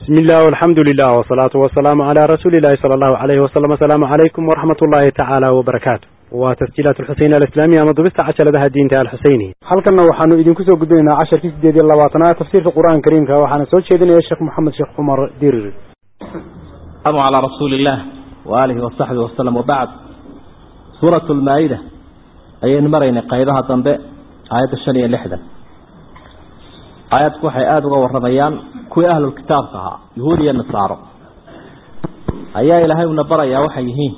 بسم الله والحمد لله والصلاة والسلام على رسول الله صلى الله عليه وسلم السلام عليكم ورحمة الله تعالى وبركاته وتسجيلات الحسين الإسلامية أنا ضبست عشر لها الدين تعالى الحسيني halkanna waxaanu idinku soo gudbinaynaa casharkii sideed iyo labaatanaad tafsiirka qur-aanka kariimka waxaana soo jeedinaya sheekh moxamed sheekh cumar dirir السلام على رسول الله وآله وصحبه وسلم وبعد سورة المائدة أي مرين قيبها ضنباء آيات الشنية اللحدة آيات كوحي آد ورميان كوي أهل الكتاب كها يهودي النصارى أيها إلهي ونبرا يا وحيهين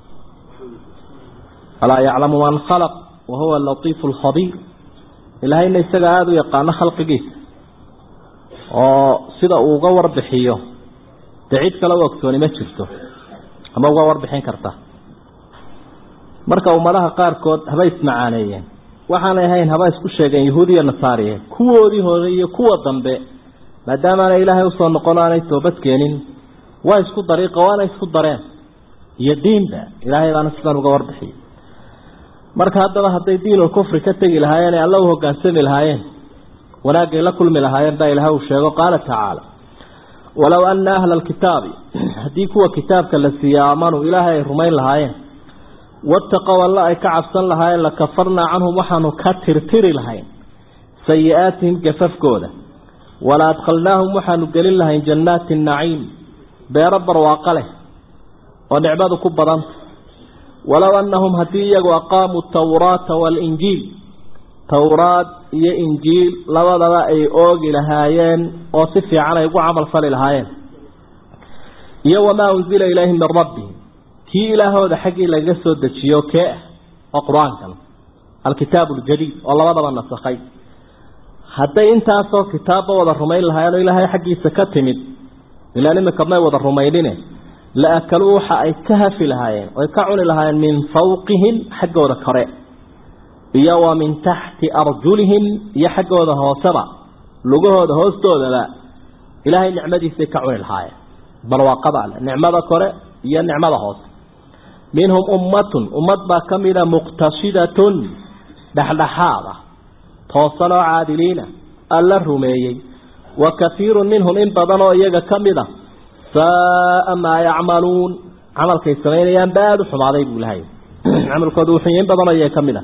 ألا يعلم من خلق وهو اللطيف الخبير إلهي إنه يستقى آد يقان خلق جيس وصدا أغور بحيه dee cid kale u ogsooni ma jirto ama uga warbixin karta marka ummadaha qaarkood haba ismacaaneeyeen waxaanay ahayn haba isku sheegeen yahuudiya nasaariye kuwoodii hore iyo kuwa dambe maadaamaanay ilaahay usoo noqon aanay toobad keenin waa isku dariiqa waana isku dareen iyo diinba ilaahay baana sidaan uga warbixiyay marka haddaba hadday diinul kufri ka tegi lahaayeen ee alla u hogaansami lahaayeen wanaagay la kulmi lahaayeen baa ilahay uu sheego qaala tacaala walow ana ahla alkitaabi haddii kuwa kitaabka la siiya aamanuu ilaahay ay rumayn lahaayeen wattaqow alla ay ka cabsan lahaayeen lakafarnaa canhum waxaanu ka tirtiri lahayn sayi-aatihim gafafkooda wala adkhalnaahum waxaanu gelin lahayn jannaati naciim beero barwaaqo leh oo nicmadu ku badanta walow annahum haddii iyagu aqaamuu tawraata waalinjiil towraad iyo injiil labadaba ay oogi lahaayeen oo si fiican ay ugu camal fali lahaayeen iyo wamaa unzila ilayhim min rabbihim kii ilaahooda xaggii lagaga soo dejiyo kee ah oo qur-aankan alkitaabu aljadiid oo labadaba nasakhay hadday intaasoo kitaabba wada rumayn lahaayeen oo ilaahay xaggiisa ka timid ilaan imika may wada rumaynine la akaluu waxa ay ka hafi lahaayeen oy ka cuni lahaayeen min fawqihim xaggooda kore iyo wa min taxti arjulihim iyo xaggooda hooseba lugahooda hoostoodaba ilaahay nicmadiisay ka cuni lahaayeen barwaaqada ale nicmada kore iyo nicmada hoose minhum ummatun ummad baa ka mida muqtasidatun dhexdhexaada toosan oo caadiliina alla rumeeyey wa kahiirun minhum in badan oo iyaga ka mid a saaa maa yacmaluun camalkay samaynayaan ba aada u xumaaday buu ilahay camalkooda wuxuu in badan oo iyaga ka mid a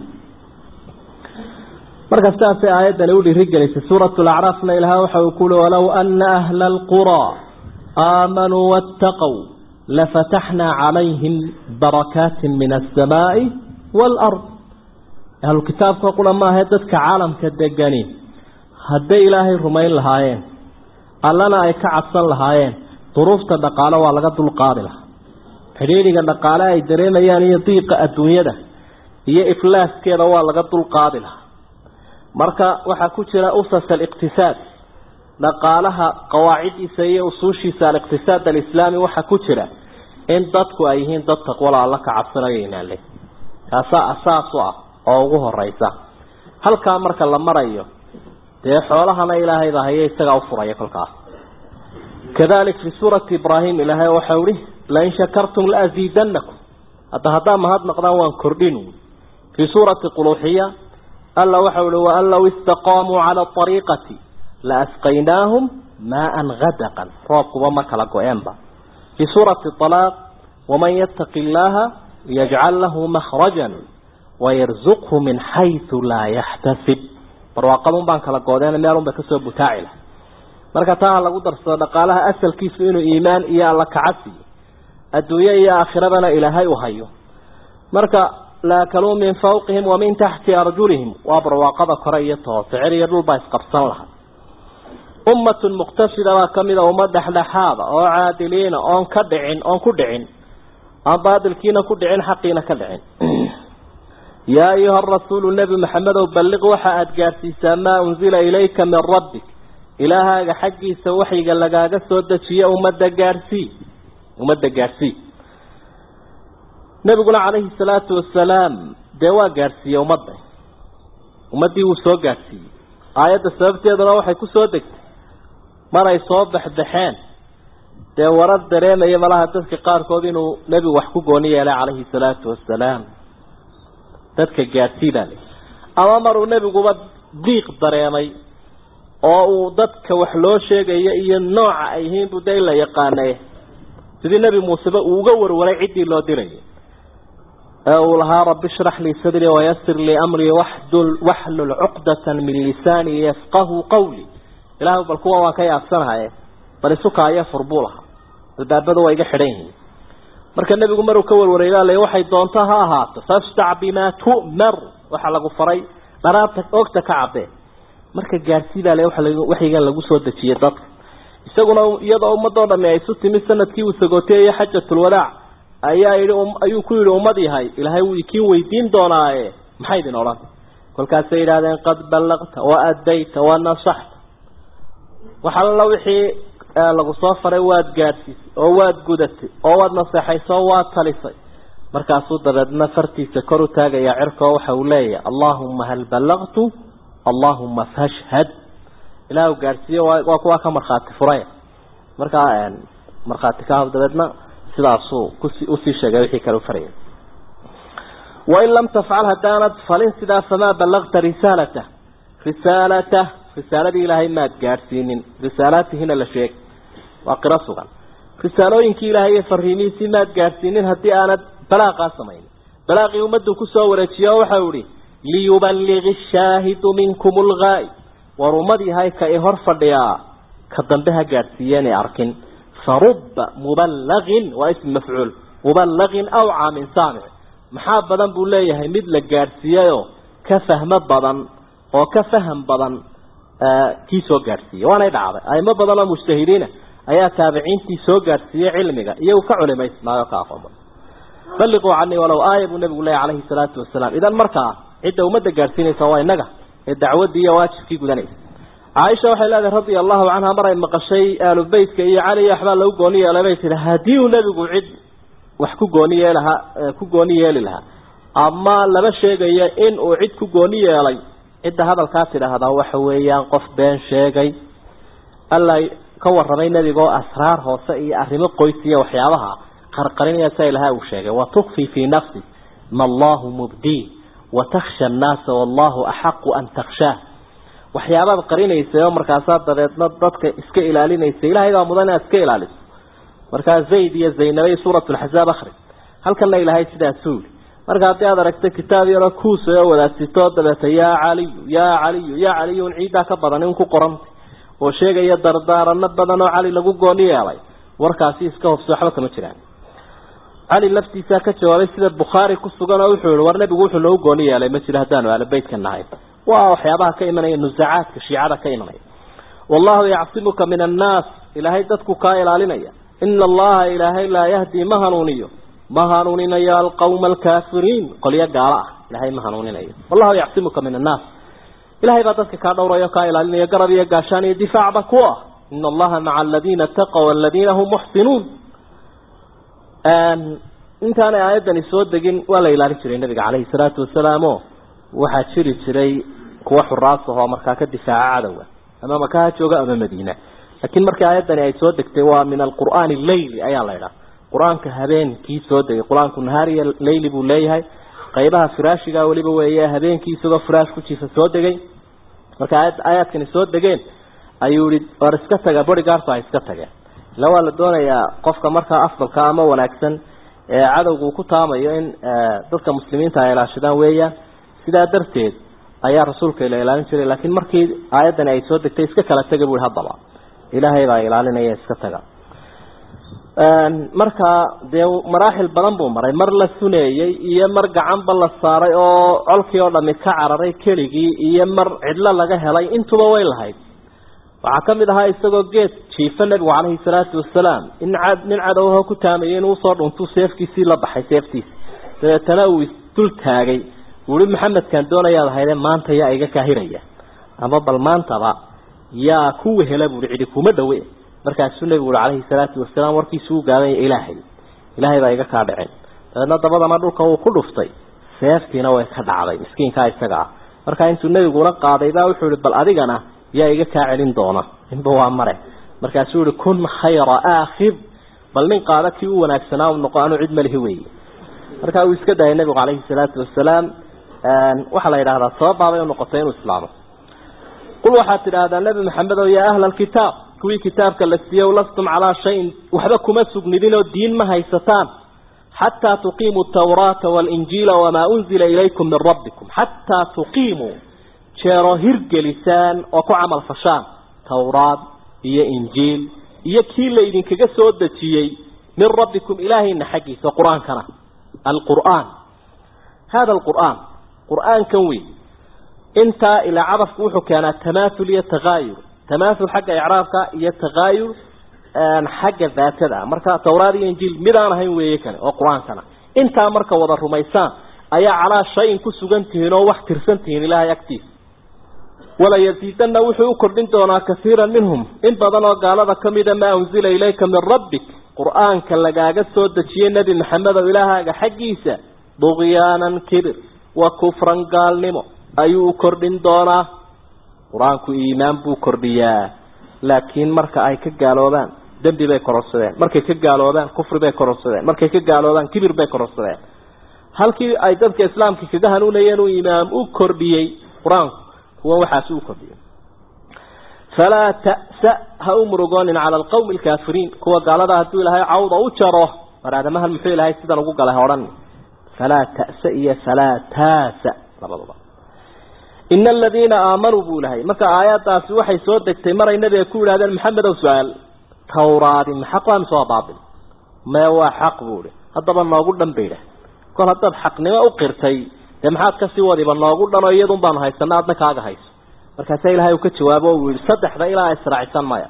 marka sidaasay aayaddani u dhiirigelisay suuratu lacraafna ilaah waxa uu ku ui walow ana ahla alquraa aamanuu waataqow lafataxnaa calayhim barakaatin min alsamaa'i waalard ahlukitaabka qura maahae dadka caalamka degani hadday ilaahay rumayn lahaayeen allana ay ka cabsan lahaayeen duruufta dhaqaale waa laga dulqaadi lahaa xidhiidhiga dhaqaale ay dareemayaan iyo diiqa adduunyada iyo iflaaskeeda waa laga dulqaadi lahaa marka waxaa ku jira usas aliqtisaad dhaqaalaha qawaacidiisa iyo usuushiisa aliqtisaad alislaami waxaa ku jira in dadku ay yihiin dad taqwala alla ka cabsanayo inaale taasaa asaas u ah oo ugu horeysa halkaa marka la marayo dee xoolahana ilaahay baa haye isagaa ufuraya kolkaas kadalik fi suurati ibraahim ilaahay waxau ihi lain shakartum laaziidanakum hadda haddaa mahadnaqdaan waan kordhin fii suurati quluuxiya alla waxau ihi waan low istaqaamuu cala ariiqati la asqaynaahum maaan gadaqan roobkuba ma kala go-eenba fii suurati alaaq waman yattaqi illaaha yajcal lahu makhrajan wayarzuqhu min xaysu laa yaxtasib barwaaqadun baan kala goodeen meelun bay kasoo butaaci lahay marka taa ha lagu darsado dhaqaalaha asalkiisu inuu iimaan iyo alla kacasiyo adduunye iyo aakhirabana ilaahay u hayo marka laakaluu min fawqihim wa min taxti arjulihim waa barwaaqada kore iyo toose cer iyo dhulbaa isqabsan lahaa ummatun muqtasida baa kamid a ummad dhexdhexaada oo caadiliina oon ka dhicin oon ku dhicin aan baadilkiina ku dhicin xaqiina ka dhicin yaa ayuha rasuulu nebi maxamedow balliq waxa aada gaadhsiisaa maa unzila ilayka min rabbik ilaahaaga xaggiisa waxyiga lagaaga soo dejiye ummadda gaadhsii ummadda gaadhsii nebiguna calayhi salaatu wasalaam dee waa gaadhsiiyey ummadda ummaddii wuu soo gaadhsiiyey aayadda sababteeduna waxay ku soo degtay maray soo baxbaxeen dee warar dareemaya malaha dadka qaarkood inuu nebigu wax ku gooni yeelay calayhi salaatu wasalaam dadka gaadhsii baa le ama maruu nebiguba diiq dareemay oo uu dadka wax loo sheegayo iyo nooca ay yihiin buu de la yaqaanay sidii nebi muuseba uu uga warwaray ciddii loo dirayay ee uu lahaa rabbi shrax lii sadrii wayasir lii amrii waxdul waxlul cuqdatan min lisaanii yafqahu qawlii ilaah bal kuwa waan ka yaabsanahaye bal isukaayo fur buu lahaa albaabada waa iga xidhan yihiin marka nebigu maruu ka warwareegaa le waxay doonto ha ahaato faftac bimaa tu'mar waxaa lagu faray dharaarta ogta ka cabee marka gaarsii baa le waxyigan lagu soo dejiyey dadka isaguna iyadoo ummadoo dhami ay isu timid sanadkii uu sagooteeyey xajatulwadaac ayaa yidhi ayuu ku yidhi ummad yahay ilaahay wuu ikiin weydiin doonaaye maxay idin odhan kolkaasay yidhahdeen qad ballaqta wa addayta wa nasaxta wax alla wixii lagu soo faray waad gaadhsiisay oo waad gudatay oo waad naseexaysay oo waad talisay markaasuu dabeedna fartiisa kor u taagayaa cirkoo waxa uu leeyahay allaahuma hal ballaqtu allaahuma fashhad ilaahu gaadhsiiye waa kuwaa ka markhaati furay markaa markhaati ka dabeedna sidaasuu kusi usii sheegay wixii kale u farayay wain lam tafcal haddaanad falin sidaa famaa ballaqta risaalatah risaalatah risaaladii ilaahay maad gaadhsiinin risaalaatihina la sheegay waa qiro sugan risaalooyinkii ilaahay iyo fariimihiisii maad gaadhsiinin haddii aanad balaaqaa samaynin balaaqii ummaddu kusoo wareejiye oo waxau ihi liyuballigi shaahidu minkum lgaa'i war ummad yahay ka i hor fadhiyaa ka dambe ha gaadhsiiyeen ee arkin faruba muballagin waa ism mafcuul muballagin aw caamin saamic maxaa badan buu leeyahay mid la gaadhsiiyeyoo ka fahmo badan oo ka faham badan kii soo gaadhsiiyey waanay dhacday aimo badan oo mujtahidiina ayaa taabiciintii soo gaadhsiiyey cilmiga iyagu ka culimaysmaayo ka aqoon badan balliquu canii walow aaya buu nabigu leeyahy calayhi salaatu wasalaam idan markaa cidda ummadda gaadhsiinaysa waa innaga ee dacwaddii iyo waajibkii gudanaysa caaisha waxay leedahay radia allahu canha mar ay maqashay aalu beytka iyo cali waxbaa lagu gooni yeelay bay tihi haddii uu nebigu cid wax ku gooni yeelahaa ku gooni yeeli lahaa ama lama sheegayo in uu cid ku gooni yeelay cidda hadalkaa tidhaahdaa waxa weeyaan qof been sheegay alla ka warramay nebigaoo asraar hoose iyo arrimo qoys iyo waxyaabaha qarqarinaya sa ilaha uu sheegay watukfi fii nafsi ma allahu mubdii watakhsha annaasa wallahu axaqu an takhshaa waxyaabaad qarinaysay oo markaasaa dabeedna dadka iska ilaalinaysa ilahay baa mudan inaad iska ilaaliso markaa zayd iyo zaynabay suurat lxazaab akri halkanna ilaahay sidaasuu yii marka haddii aad aragta kitaab yaroo kuusa oo wadaasito dabeeta yaa caliyu yaa caliyu yaa caliyu un ciiddaa ka badan in ku qorantay oo sheegaya dardaarano badan oo cali lagu gooni yeelay warkaasi iska hobso waxba kama jiraan cali laftiisaa ka jawaabay sida bukhaari ku sugan oo wuxuu yihi war nebigu wuxuu noogu gooni yeelay ma jiro haddaanu aalobeytka nahay waa waxyaabaha ka imanaya nusacaadka shiicada ka imanaya wallahu yacsimuka min annaas ilaahay dadku kaa ilaalinaya ina allaha ilaahay laa yahdii ma hanuuniyo ma hanuuninayo alqawma alkaafiriin qolyo gaalo ah ilahay ma hanuuninayo wallahu yacsimuka min annaas ilahay baa dadka kaa dhowrayo kaa ilaalinaya garab iyo gaashaan iyo difaacba ku ah ina allaha maca aladiina taqow aladiina hum muxsinuun intaanay aayaddani soo degin waa la ilaalin jiray nabiga caleyhi salaatu wasalaam o waxaa jiri jiray kuwa xuraas ahoo markaa ka difaaca cadowga ama maka ha jooga ama madiina laakiin markii aayaddani ay soo degtay waa min alqur'aani leyli ayaa la idhaha qur-aanka habeenkii soo degay qur-aanku nahaariya leyli buu leeyahay qaybaha firaashiga weliba weeye habeenkii isagoo firaash ku jiifa soo degay marka aayad aayaadkani soo degeen ayuu yihi war iska taga bodygaartu ha iska tageen ila waa la doonayaa qofka markaa afdalka ama wanaagsan ee cadowgu ku taamayo in dadka muslimiinta ay ilaashadaan weeyaan sidaa darteed ayaa rasuulka la ilaalin jiray laakiin markii aayaddani ay soo degtay iska kala taga bui haddaba ilaahay baa ilaalinaya iska taga markaa dee maraaxil badan buu maray mar la suneeyey iyo mar gacanba la saaray oo colkii oo dhami ka cararay keligii iyo mar cidlo laga helay intuba way lahayd waxaa ka mid ahaa isagoo geed jiifa nebigu calayhi salaatu wasalaam in nin cadowho ku taamayay inuu usoo dhuntuu seefkiisii la baxay seeftiisi dabeetana uu isdul taagay uhi maxamedkaan doonayaad ahayde maanta yaa iga kaahiraya ama bal maantaba yaa ku wehela buui cidi kuma dhawe markaasuu nebigu ui calayhi salaatu wasalaam warkiisu u gaabanya ilaahay ilaahay baa iga kaa dhicin dabeedna dabadana dhulka uu ku dhuftay seeftiina way ka dhacday miskiinkaa isaga ah markaa intuu nebigula qaaday baa wuxuu ihi bal adigana yaa iga kaa celin doona inba waa mare markaasuu yihi kun khayra aakhir bal nin qaada kii u wanaagsanaa u noqo anuu cid malihi weeye markaa uu iska daayay nebigu calayhi salaatu wasalaam waxaa la yidhahdaa sababaabay u noqotay inuu islaamo qul waxaad tidhaahdaa nebi maxamedow yaa ahla alkitaab kuwii kitaabka la siiyow lastum calaa shayin waxba kuma sugnidinoo diin ma haysataan xataa tuqiimuu tawraata waalinjiila wamaa unzila ilaykum min rabbikum xataa tuqiimuu jeeroo hirgelisaan oo ku camal fashaan tawraad iyo injiil iyo kii la idinkaga soo dejiyey min rabbikum ilaahayna xaggiisa qur-aankana alqur'aan hada alqur'aan qur'aankan wey intaa ilaa cadafku wuxuu keenaa tamaathul iyo takaayur tamaathul xagga icraabka iyo takaayur xagga daatada ah marka tawraad iyo injiil midaan ahayn weeye kane oo qur-aankana intaa marka wada rumaysaan ayaa calaa shayin ku sugan tihiin oo wax tirsan tihiin ilaahay agtiisa wala yasiidanna wuxuu u kordhin doonaa kasiiran minhum in badan oo gaalada ka mida maa unzila ilayka min rabbik qur-aanka lagaaga soo dejiyey nebi maxamed oo ilaahaaga xaggiisa dugyaanan kibir wa kufran gaalnimo ayuu u kordhin doonaa qur-aanku iimaan buu kordhiyaa laakiin marka ay ka gaaloobaan dembi bay kororsadeen markay ka gaaloobaan kufri bay kororsadeen markay ka gaaloobaan kibir bay kororsadeen halkii ay dadka islaamka kaga hanuunayeen uu imaam u kordhiyey qur-aanku kuwa waxaas u kordhiyey falaa ta'sa ha u murugoonin cala alqawmi alkaafiriin kuwa gaalada hadduu ilaahay cawda u jaro mar aadamahan muxuu ilaahay sidan ugu galay odhan falaa ta'sa iyo falaa taasa labaduba ina aladiina aamanuu buu ilahay marka aayadaasi waxay soo degtay maray nabiga ku yidhahdeen maxamedow su-aal tawraadi ma xaq waa mise waa baatil mee waa xaq buu ihi haddaba noogu dhan bay idhaah kol haddaad xaqnimo u qirtay dee maxaad kasii wadiba noogu dhan oo iyadun baanu haysana adna kaaga hayso markaasaa ilahay uu ka jawaabo o uu yihi saddexda ilaa israacisan maya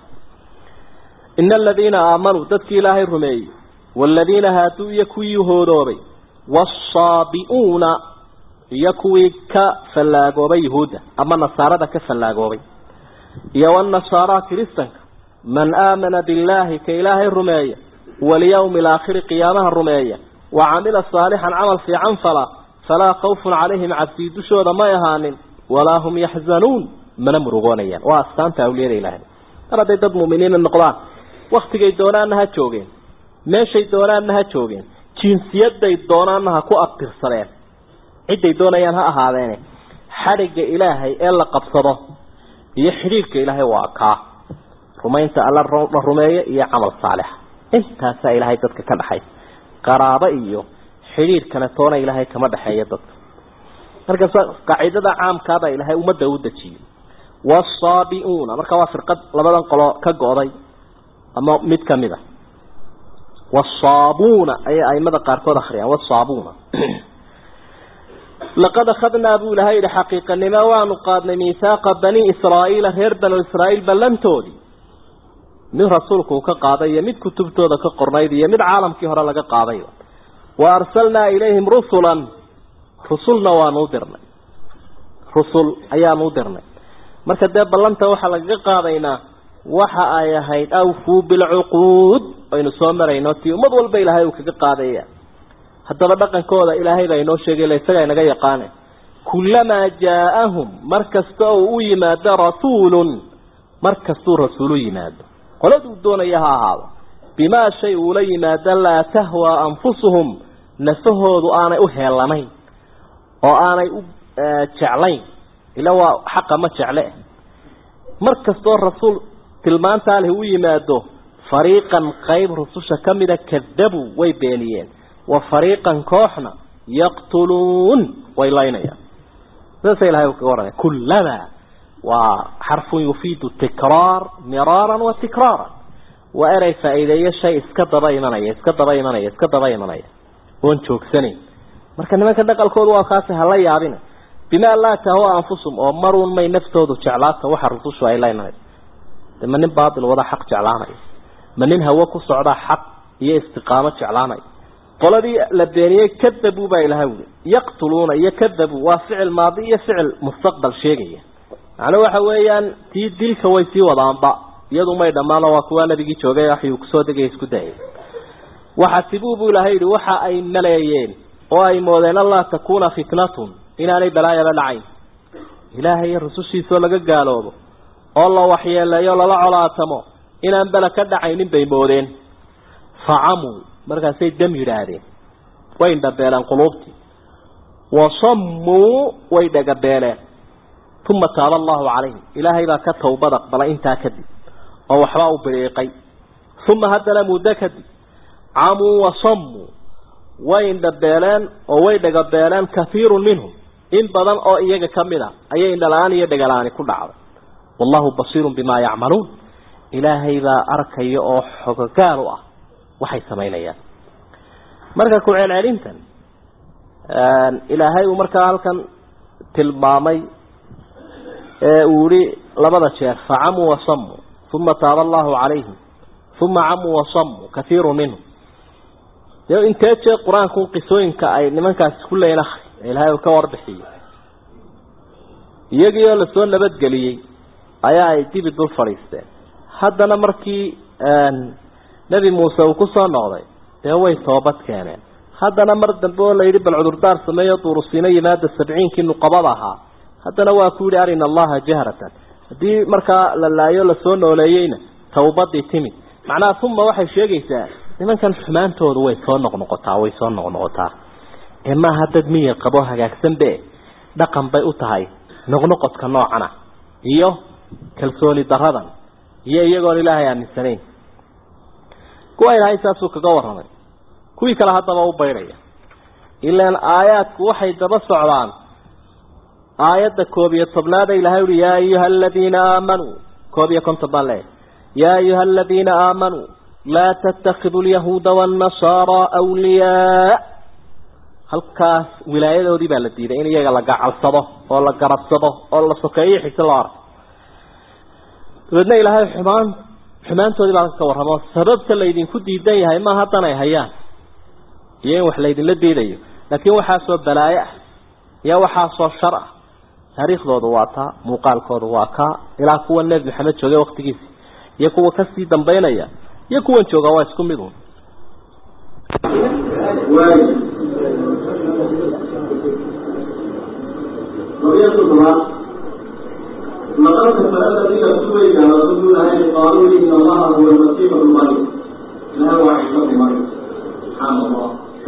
ina aladiina aamanuu dadkii ilaahay rumeeyey waaladiina haaduu iyo kuwii hoodoobay waasaabi'uuna iyo kuwii ka fallaagoobay yuhuudda ama nasaarada ka fallaagoobay iyo wanasaara kiristanka man aamana billaahi ka ilaahay rumeeya walyawmi alaakhiri qiyaamaha rumeeya wa camila saalixan camal fiican fala falaa khawfun calayhim cabsii dushooda may ahaanin walaa hum yaxzanuun mana murugoonayaan waa astaanta awliyada ilaahay mar hadday dad mu'miniina noqdaan waktigay doonaanna ha joogeen meeshay doonaanna ha joogeen jinsiyaday doonaanna ha ku abtirsadeen cidday doonayaan ha ahaadeene xadhigga ilaahay ee la qabsado iyo xidhiidhka ilaahay waa kaa rumaynta alla la rumeeyo iyo camal saalixa intaasaa ilaahay dadka ka dhaxay qaraabo iyo xidhiidhkana toona ilaahay kama dhexeeyo dadka markaas qaacidada caamkaabaa ilaahay ummadda u dejiyey waasaabiuuna marka waa firqad labadan qolo ka go'day ama mid kamid a wasaabuuna ayay aimada qaarkood akriyaan wasaabuuna laqad akhadnaa buu ilahay yihi xaqiiqanimo waanu qaadnay miihaaqa bani israa'iila reer banu israa'iil ballantoodii mid rasuulku uu ka qaaday iyo mid kutubtooda ka qornayd iyo mid caalamkii hore laga qaaday wa arsalnaa ilayhim rusulan rusulna waanu u dirnay rusul ayaanu u dirnay marka dee ballanta waxaa lagaga qaadaynaa waxa ay ahayd awfuu bilcuquud aynu soo marayno tii ummad walba ilaahay uu kaga qaadaya haddaba dhaqankooda ilaahay baa inoo sheegay ila isagaa inaga yaqaane kullamaa jaa-ahum mar kasta oo u yimaado rasuulun mar kastuu rasuulu yimaado qoladuu doonaya ha ahaado bimaa shay uula yimaado laa tahwaa anfusuhum nafahoodu aanay u heelanayn oo aanay u jeclayn ila waa xaqa ma jecle mar kastoo rasuul tilmaantaa leh u yimaado fariiqan qayb rususha ka mida kadabuu way beeniyeen wa fariiqan kooxna yaqtuluun way laynayaan sidaasa ilahay uu kaga warramay kullamaa waa xarfun yufiidu tikraar miraaran wa tikraaran waa erey faa'iideeyo shay iska daba imanaya iska daba imanaya iska daba imanaya oon joogsanayn marka nimanka dhaqalkoodu waa kaasi hala yaabina bimaa laa tahwa anfusum oo maruun may naftoodu jeclaata waxa rusushu ay laynayso de ma nin baatil wada xaq jeclaanaya ma nin hawo ku socda xaq iyo istiqaamo jeclaanaya qoladii la beeniyey kadabuu baa ilaha wuli yaqtuluuna iyo kadabuu waa ficil maadi iyo ficil mustaqbal sheegaya macnuu waxa weeyaan tii dilka way sii wadaanba iyadu may dhammaano waa kuwa nabigii joogay waxuu kusoo degaya isku dayay waxasibuu buu ilahay yihi waxa ay maleeyeen oo ay moodeen allaa takuuna fitnatun inaanay balaayaba dhacayn ilaahay iyo rusushiisoo laga gaaloobo oo la waxyeeleeyo lala colaatamo inaan bela ka dhacaynin bay moodeen facamuu markaasay dam yidhaahdeen way indhabeeleen quluubtii wasammuu way dhagabeeleen uma taaba allahu calayhim ilaahay baa ka towbad aqbalay intaa kadib oo waxbaa u biriiqay uma haddana muddo kadib camuu wasammuu way indhabeeleen oo way dhagabeeleen kahiirun minhum in badan oo iyaga ka mid a ayay indhala-aan iyo dhagala-aani ku dhacday wallahu basiirun bimaa yacmaluun ilaahay baa arkaya oo xogogaal u ah waxay samaynayaan marka ku celcelintan ilaahay uu markaa halkan tilmaamay ee uu yihi labada jeer facamuu wasamuu uma taaba allahu calayhim uma camuu wasamuu kahiiru minhum dee intee jeer qur-aanku qisooyinka ay nimankaasi ku leeyiin akri ee ilaahay uu ka warbixiyo iyagii oo lasoo nabadgeliyey ayaa ay dibi dul fadhiisteen haddana markii nebi muuse uu kusoo noqday dee way toobad keeneen haddana mar dambe oo la yidhi bal cudurdaar sameeyo duurusiino yimaada sabciinkii nuqabada ahaa haddana waa ku yidhi arina allaha jahratan haddii markaa la laayo lasoo nooleeyeyna tawbadii timid macnaha uma waxay sheegaysaa nimankan xumaantooda way soo noqnoqotaa way soo noqnoqotaa ee maaha dad miyir qabo hagaagsanbe dhaqan bay u tahay noqnoqodka noocana iyo kalsooni daradan iyo iyagoon ilaahay aaminsanayn kuwa ilaahay saasuu kaga warramay kuwii kale haddaba u baydhaya ilaan aayaadku waxay daba socdaan aayadda koob iyo tobnaada ilahay uhi yaa ayuha aladiina aamanuu koob iyo konton baan leeyahay yaa ayuha aladiina aamanuu laa tattakidu alyahuuda waannasaara awliyaa halkaas wilaayadoodii baa la diiday in iyaga la gacalsado oo la garabsado oo la sokeeyo xise loo arko dabeedna ilaahay xumaan xumaantoodii baa ka warramo sababta laydinku diidan yahay ma haddan ay hayaan iyo in wax laydinla diidayo laakiin waxaasoo balaayo ah iyo waxaasoo shar ah taariikhdooda waa taa muuqaalkooda waa kaa ilaa kuwa nebi maxamed joogay waktigiisi iyo kuwa kasii dambaynaya iyo kuwan jooga waa isku mid un لقد كفر الذين سويك رسول الله قالوا إن الله هو المسيح ابن مريم لا هو عيسى ابن مريم سبحان الله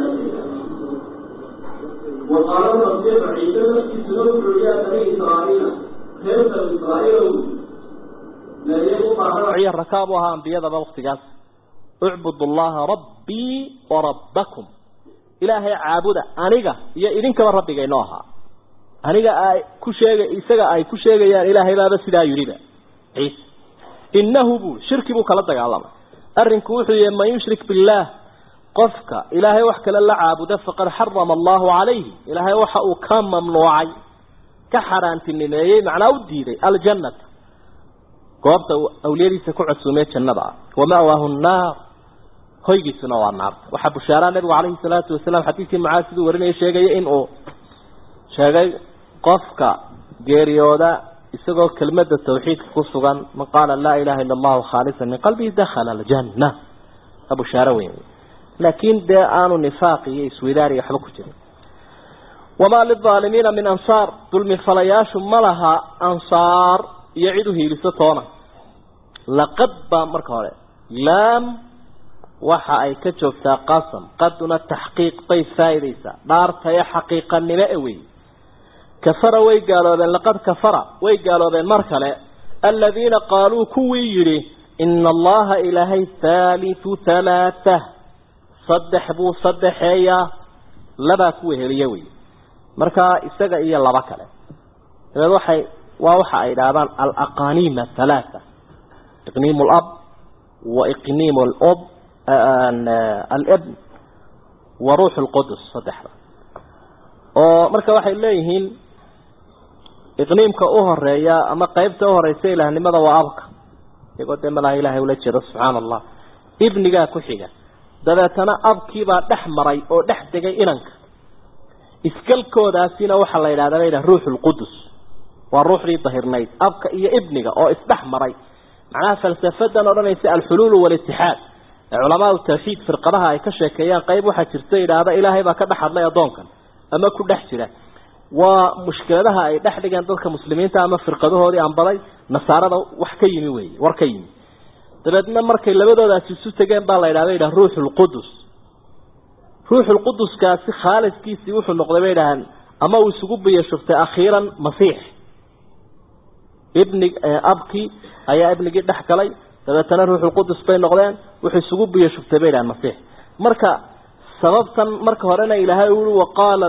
وقال المسيح عيسى نفسي سنوك رجاء بني إسرائيل خير إسرائيل لا يبقى وعي الركابها أنبياء بوقتكاس اعبدوا الله ربي وربكم إلهي عابد أنيقا يا إذنك ربك إنوها aniga ay ku sheegay isaga ay ku sheegayaan ilaahay baaba sidaa yiriba ciise innahu bu shirki buu kala dagaalamay arrinku wuxuu yahay man yushrik billah qofka ilaahay wax kale la caabuda faqad xarama allahu calayhi ilaahay waxa uu ka mamnuucay ka xaaraantinimeeyey macnaa u diiday aljannata goobta awliyadiisa ku casuumee jannada ah wama'waahu nnaar hoygiisuna waa naarta waxaa bushaaraa nabigu calayhi salaatu wasalaam xadiidkii mucaas siduu warinaya sheegaya in uu sheegay qofka geeriyooda isagoo kelmadda tawxiidka ku sugan man qaala laa ilaha illa allahu khaalisan min qalbihi dakhala aljanna abushaare weyn laakiin dee aanu nifaaq iyo iswidaariya waxba ku jirin wamaa lilaalimiina min ansaar dulmi falayaashu ma laha ansaar iyo cid u hiiliso toona laqad baa marka hore laam waxa ay ka joogtaa qasam qaduna taxqiiq bay faa'iidaysaa dhaartayo xaqiiqanimo e wey kafara way gaaloobeen laqad kafara way gaaloobeen mar kale aladiina qaaluu kuwii yidhi ina allaha ilaahay haalithu halaatha saddex buu saddexeeyaa labaa kuwa heliye wey markaa isaga iyo laba kale dabeed waxay waa waxa ay idhaahdaan alaqaniim athalaatha iqniim lab wa iqniim lob alibn wa ruux lqudus saddexda oo marka waxay leeyihiin iqniimka u horeeya ama qeybta u horeysa ilaahnimada waa abka iyagoo dee malaha ilahay ula jeedo subxaana allah ibnigaa ku xiga dabeetana abkiibaa dhex maray oo dhex degay inanka iskalkoodaasina waxaa la yidhahda la yidhaha ruux lqudus waa ruuxdii dahirnayd abka iyo ibniga oo isdhex maray macnaha falsafadan odhanaysa alxuluulu walitixaad ee culamaau tawxiid firqadaha ay ka sheekeeyaan qayb waxaa jirta yidhaahda ilaahay baa ka dhex hadlay addoonkan ama ku dhex jira waa mushkiladaha ay dhex dhigeen dadka muslimiinta ama firqadahoodii anbaday nasaarada wax ka yimi wey war ka yimi dabeedna markay labadoodaasi isu tegeen baa la yidhahda yidhaha ruuxulqudus ruuxulquduskaasi khaaliskiisii wuxuu noqday bay idhahaan ama uu isugu biyashubtay akhiiran masiix ibni abkii ayaa ibnigii dhex galay dabeetana ruuxulqudus bay noqdeen wuxuu isugu biyo shubtay bay dhahan masiix marka sababtan marka horena ilaahay ui waqaala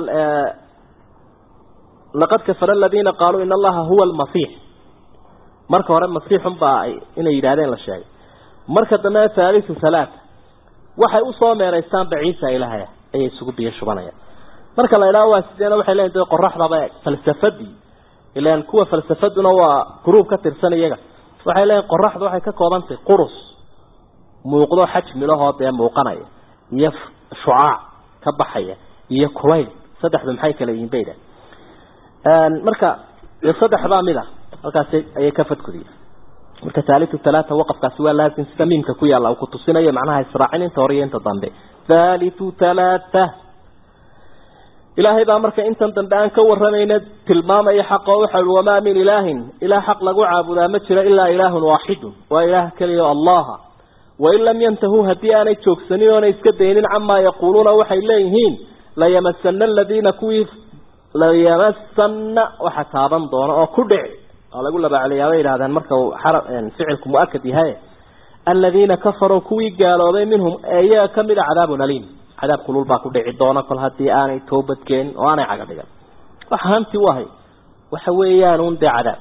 laqad kafara aladiina qaaluu in allaha huwa almasiix marka hore masiixun baa inay yidhahdeen la sheegay marka dambena haalisu halaata waxay usoo meeraystaanba ciisa ilaahay ayay isugu biyo shubanayaan marka la idhaho waa sideena waxay leeyiin de qoraxdaba falsafadii ilaan kuwa falsafaduna waa gruub ka tirsan iyaga waxay leeyiin qoraxdu waxay ka koobantahay qurus muuqdo xajmilahoo dee muuqanaya iyo shucaac ka baxaya iyo kulayl saddexdu maxay kala yihiin bayda marka saddex baa mid ah halkaas ayay ka fadkudiya marka taalitu talaata waqafkaasi waa laazim sida miimka ku yaalla uu ku tusinayo macnaha israacin inta hore iyo inta dambe thalitu talaata ilaahay baa marka intan dambe aan ka waramayna tilmaamaya xaq oo waxa wamaa min ilaahin ilaah xaq lagu caabudaa ma jiro ilaa ilaahun waaxidun waa ilaah keliya o allaha wain lam yantahuu haddii aanay joogsanin oonay iska daynin camaa yaquuluuna waxay leeyihiin layamasana aladiina kuwii layamasana waxa taaban doona oo ku dhici oo lagu labaaceliyaa bay yidhahdeen marka uu ficilku mu-akad yahay aladiina kafaruu kuwii gaaloobay minhum iyaga kamid a cadaabun aliim cadaab kulul baa ku dhici doona kol haddii aanay toobadkeenin oo aanay caga dhigan waxa hanti u ahay waxa weeyaan un dee cadaab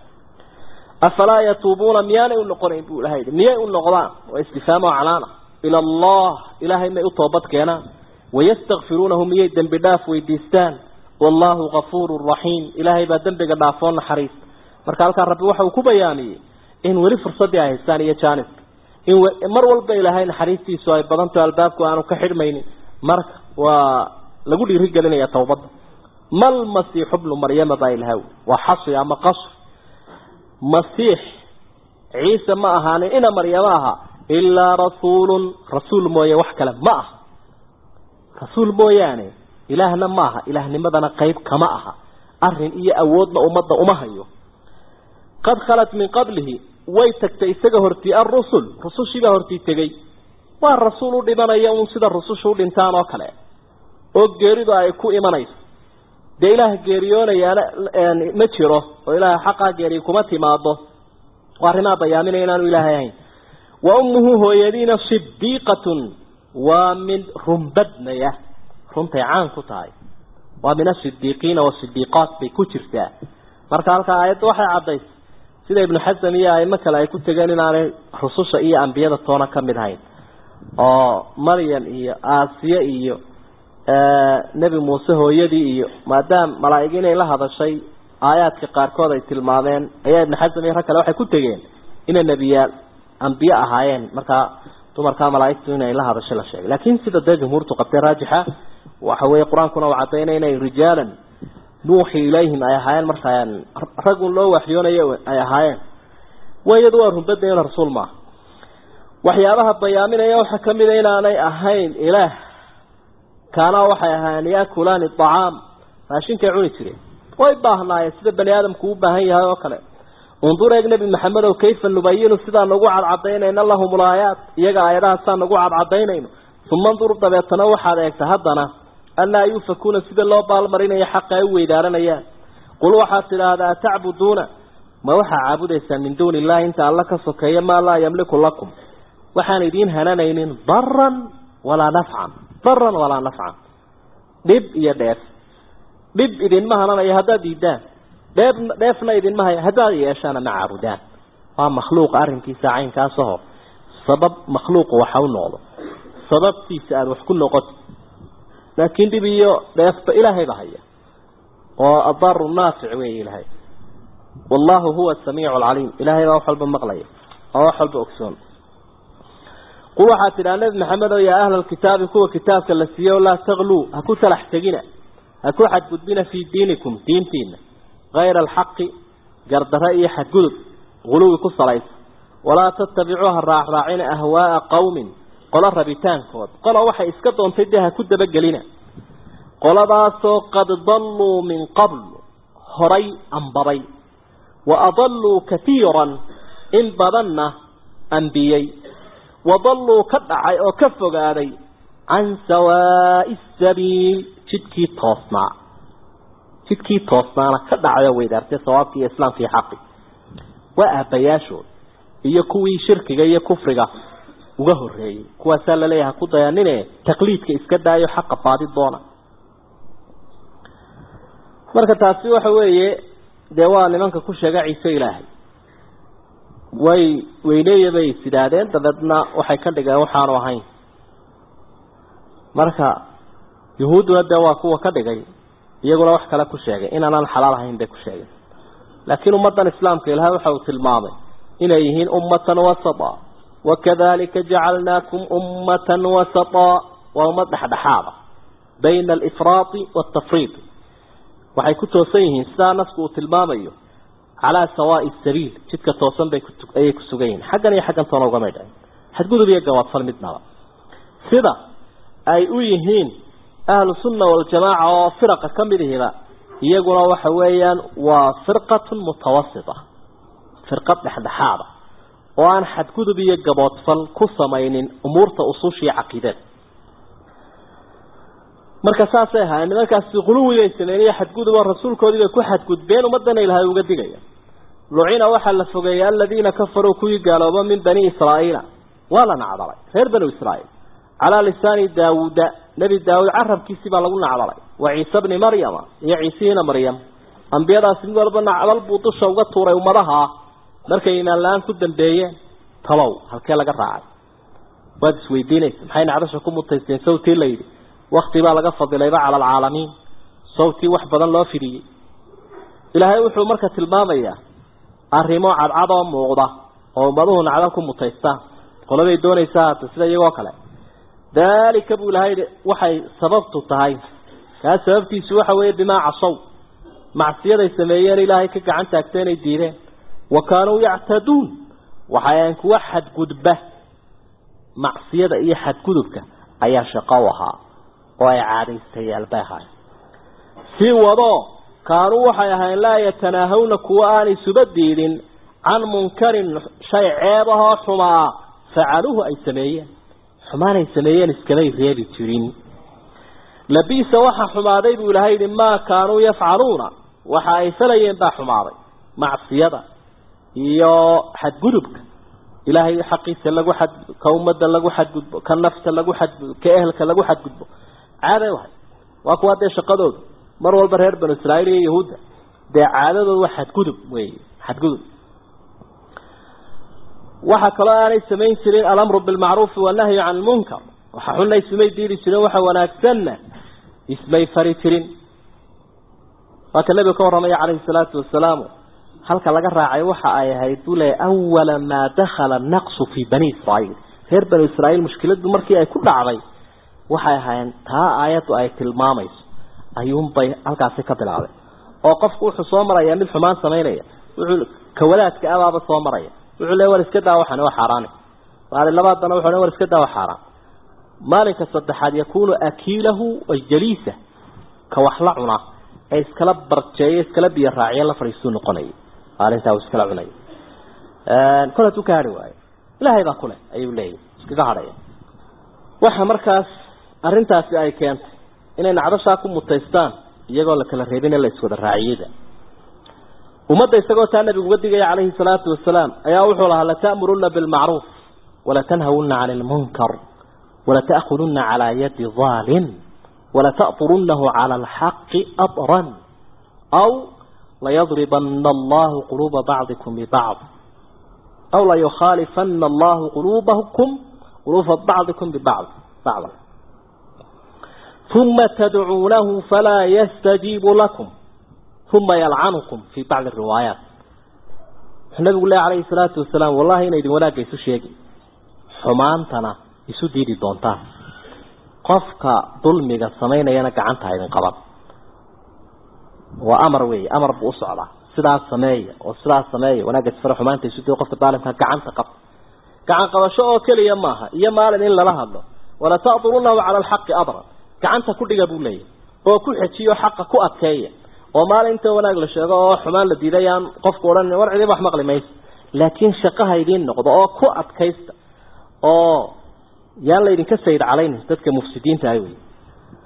afalaa yatuubuuna miyaanay u noqonayn buu ilahay yidhi miyay u noqdaan waa istifaam oo calaana ila allah ilaahay may u toobad keenaan wayastakfiruunahu miyay dembi dhaaf weydiistaan wallahu gafuuru raxiim ilaahay baa dembiga dhaafoo naxariis marka halkaa rabbi waxa uu ku bayaamiyey in weli fursaddii ay haystaan iyo jaaniska in mar walba ilaahay naxariistiisu ay badanto albaabku aanu ka xidhmaynin marka waa lagu dhiirigelinaya tawbadda mal masiixu bnu maryama baa ilahaw waa xasri ama qasr masiix ciise ma ahaanin ina maryamo aha ilaa rasuulun rasuul mooye wax kale ma aha rasuul mooyaane ilaahna ma aha ilaahnimadana qayb kama aha arin iyo awoodna ummadda uma hayo qad khalat min qablihi way tagtay isaga hortii arusul rusushiibaa hortii tegey waa rasuul u dhimanaya un sida rususha u dhintaan oo kale oo geeridu ay ku imanayso dee ilaah geeriyoonayaana ma jiro oo ilaah xaqaa geeriy kuma timaado oo arrimaa bayaaminaya inaanu ilaahay ahayn wa ummuhu hooyadiina sidiiqatun waa mid runbadnaya runtay caan ku tahay waa min asidiiqiina wasidiiqaat bay ku jirtaa marka halkaa aayadda waxay caddaysay sida ibnu xasam iyo aimo kale ay ku tegeen inaanay rususha iyo ambiyada toona ka mid ahayn oo maryam iyo aasiye iyo nebi muuse hooyadii iyo maadaama malaaig inay la hadashay aayaadka qaarkood ay tilmaameen ayaa ibnu xasam iyo rag kale waxay ku tegeen inay nebiyaal ambiye ahaayeen markaa dumarkaa malaaigtu inay la hadashay la sheegay laakiin sida dee jumhuurtu qabtay raajixa waxa weeye qur-aankuna uu cadaynaya inay rijaalan nuuxi ilayhim ay ahaayeen markaa ragun loo waxyoonayo ay ahaayeen wayadu waa runbadayna rasuul maaha waxyaabaha bayaaminaya waxaa kamid a inaanay ahayn ilaah kaanaa waxay ahaayeen yaakulaani acaam raashinkay cuni jireen way baahnaayeen sida bani aadamku u baahan yahay oo kale undur eeg nebi maxamedow kayfa nubayinu sidaan nagu cadcadaynayna lahum ulaayaat iyaga aayadahaasaan nagu cadcadaynayno uma ndur dabeetana waxaad eegta haddana anlaa yuufakuuna sida loo baalmarinayo xaqa ay u weydaaranayaan qul waxaad tidhaahdaa atacbuduuna ma waxaa caabudaysaa min duuni illahi inta alla ka sokeeya maa laa yamliku lakum waxaan idiin hananaynin daran walaa nafcan daran walaa nafcan dhib iyo dheef dhib idinma hananayo haddaad diidaan dheef dheefna idinma haya haddaad yeeshaana ma caabudaan waa makhluuqa arrinkiisa caynkaasaho sabab makhluuqu waxa u noqdo sababtiisa aada wax ku noqoto laakiin dhib iyo dheefba ilaahay ba haya oo adaaru naafic weeye ilaahay wallahu huwa asamiicu alcaliim ilaahay baa wax walba maqlaya oo wax walba ogsoon qul waxaad tidhaha nebi maxamed oo yaa ahla alkitaabi kuwa kitaabka la siiyo laa takluu ha ku talax tegina ha ku xadgudbina fii diinikum diintiina kayra alxaqi gardaro iyo xadgudub guluwi ku salaysa walaa tattabicuuha raacraacina ahwaaa qowmin qolo rabitaankood qola waxay iska doontay dee ha ku dabagelina qoladaasoo qad dalluu min qabl horay ambabay wa adalluu katiiran in badanna ambiyey wadalluu ka dhacay oo ka fogaaday can sawaa'i sabiil jidkii toosnaa jidkii toosnaana ka dhacay oo weydaartay sawaabkii iyo islaamkii xaqi waa aabayaashood iyo kuwii shirkiga iyo kufriga uga horeeyey kuwaasaa laleeyahay ku dayanine taqliidka iska daayo xaqa baadi doona marka taasi waxa weeye dee waa nimanka ku sheega ciise ilaahay way weyneeya bay sidaadeen dabeedna waxay ka dhigeen waxaanu ahayn marka yuhuudduna dee waa kuwa ka dhigay iyaguna wax kale ku sheegay inaanaan xalaal ahayn bay ku sheegeen laakiin ummaddan islaamka ilaahay waxa uu tilmaamay inay yihiin ummatan wasata wakadalika jacalnaakum ummatan wasata waa ummad dhexdhexaada bayna alifraati waaltafriid waxay ku toosan yihiin sidaa nasku uu tilmaamayo calaa sawaai sabiil jidka toosan bay ayay ku sugan yihiin xaggan iyo xaggan toona ugamay dhacin xadgudub iyo gawaadfal midnaba sida ay u yihiin ahlu sunna waljamaaca oo firaqa ka mid ihiba iyaguna waxa weeyaan waa firqatun mutawasita firqad dhexdhexaada oo aan xadgudub iyo gaboodfal ku samaynin umuurta usuushiiyo caqiidada marka saasay ahaayeen nimankaasi quluwibay sameeyeen xadgudub oo rasuulkoodii bay ku xadgudbeen ummadana ilaahay uga digaya lucina waxaa la fogeeyay aladiina kafaruu kuwii gaalooba min bani israa'iila waa la nacdalay reer banu israa'iil calaa lisaani daawuuda nebi daawuud carabkiisii baa lagu nacdalay wa ciise bni maryama iyo ciisihiina maryam ambiyadaasi mid walba nacdal buu dusha uga tuuray ummadaha markay imaan la-aan ku dambeeyeen talow halkee laga raacay waad isweydiinaysa maxay nacdasha ku mutaysteen sawtii la yidhi wakti baa laga fadilayba cala alcaalamiin sawtii wax badan loo fidhiyey ilaahay wuxuu marka tilmaamayaa arrimo cadcad oo muuqda oo ummaduhu nacdal ku mutaystaan qoladay doonaysaa hata sida iyagoo kale daalika buu ilahay waxay sababtu tahay kaa sababtiisu waxa weeye bimaa casow macsiyaday sameeyeen ilaahay ka gacan taagtay inay diideen wa kaanuu yactaduun waxay ahayn kuwa xadgudba macsiyada iyo xadgudubka ayaa shaqo u ahaa oo ay caadaystayaal bay ahaayeen sii wadoo kaanuu waxay ahayn laa yatanaahawna kuwa aanay suba diidin can munkarin shay ceebahoo xumaa facaluuhu ay sameeyeen xumaanay sameeyeen iskamay reebi jirin labiisa waxa xumaaday buu ilahay yihi maa kaanuu yafcaluuna waxa ay falayeen baa xumaaday macsiyada iyo xadgudubka ilaahay xaqiisa lagu xad ka ummadda lagu xadgudbo ka nafta lagu xadgudbo ka ehelka lagu xadgudbo caaday wahay waa kuwa dee shaqadooda mar walba reer banu israa'iil iyo yahuudda dee caadadooda waa xadgudub wey xadgudub waxaa kaloo aanay samayn jirin alamru bilmacruufi wanahyu can lmunkar waxa xunna ismay diidi jirin waxa wanaagsanna ismay fari jirin waa ka nebigu ka warramaya calayhi salaatu wasalaamu halka laga raacay waxa ay ahayd buu leeyay awala maa dakhala naqsu fii bani israa'iil reer banu israa'iil mushkiladu markii ay ku dhacday waxay ahaayeen taa aayaddu ay tilmaamayso ayuunbay halkaasi ka bilaabay oo qofku wuxuu soo maraya mid xumaan samaynaya wuxuu kawalaadka abaaba soo maraya wuxuu leey war iska daa waxan waa xaaraani maalin labaadana wuxuu war iska daa waa xaaraan maalinka saddexaad yakuunu akiilahu wa jaliisa ka wax la cuna ee iskala barjeeyo iskala biyo raaciyo la fadhiistuu noqonaya maalintaa uu iskala cunaya kol hadduu ka hadhi waayo ilaahay baa kuleh ayuu leeyahy iskaga hadhaya waxa markaas arrintaasi ay keentay inay nacdashaa ku mutaystaan iyagoo la kala reebin ee la iswada raaciyada ummadda isagoo taa nabigu uga digaya calayhi salaatu wasalaam ayaa wuxuu lahaa lata'muruna bilmacruuf walatanhawuna cani lmunkar walata'khuduna calaa yadi ظaalim walata'طurunahu cala alxaqi aطran aw layadribana allahu quluuba bacdikum bibacd aw layukhaalifana allahu quluubakum quluuba bacdikum bibacd bacda uma tadcuunahu falaa yastajiibu lakum uma yalcanukum fii bacdi riwaayaat wuxuu nabigu leh calayhi salaatu wasalaam wallahi ina idin wanaagga isu sheegi xumaantana isu diidi doontaan qofka dulmiga samaynayana gacanta ha idin qaban waa amar weeye amar buu u socdaa sidaas sameeya oo sidaas sameeya wanaagga isfara xumaanta isu diidi qofka daalimka gacanta qab gacan qabasho oo keliya maaha iyo maalin in lala hadlo wala ta'durunahu cala alxaqi adran gacanta ku dhiga buu leeyahy oo ku xejiyo xaqa ku adkeeya oo maalinta wanaag la sheego oo xumaan la diiday aan qofku odhan war cidiba wax maqli mayso laakiin shaqaha idiin noqdo oo ku adkaysta oo yaan laydinka sayid calaynin dadka mufsidiinta ah wey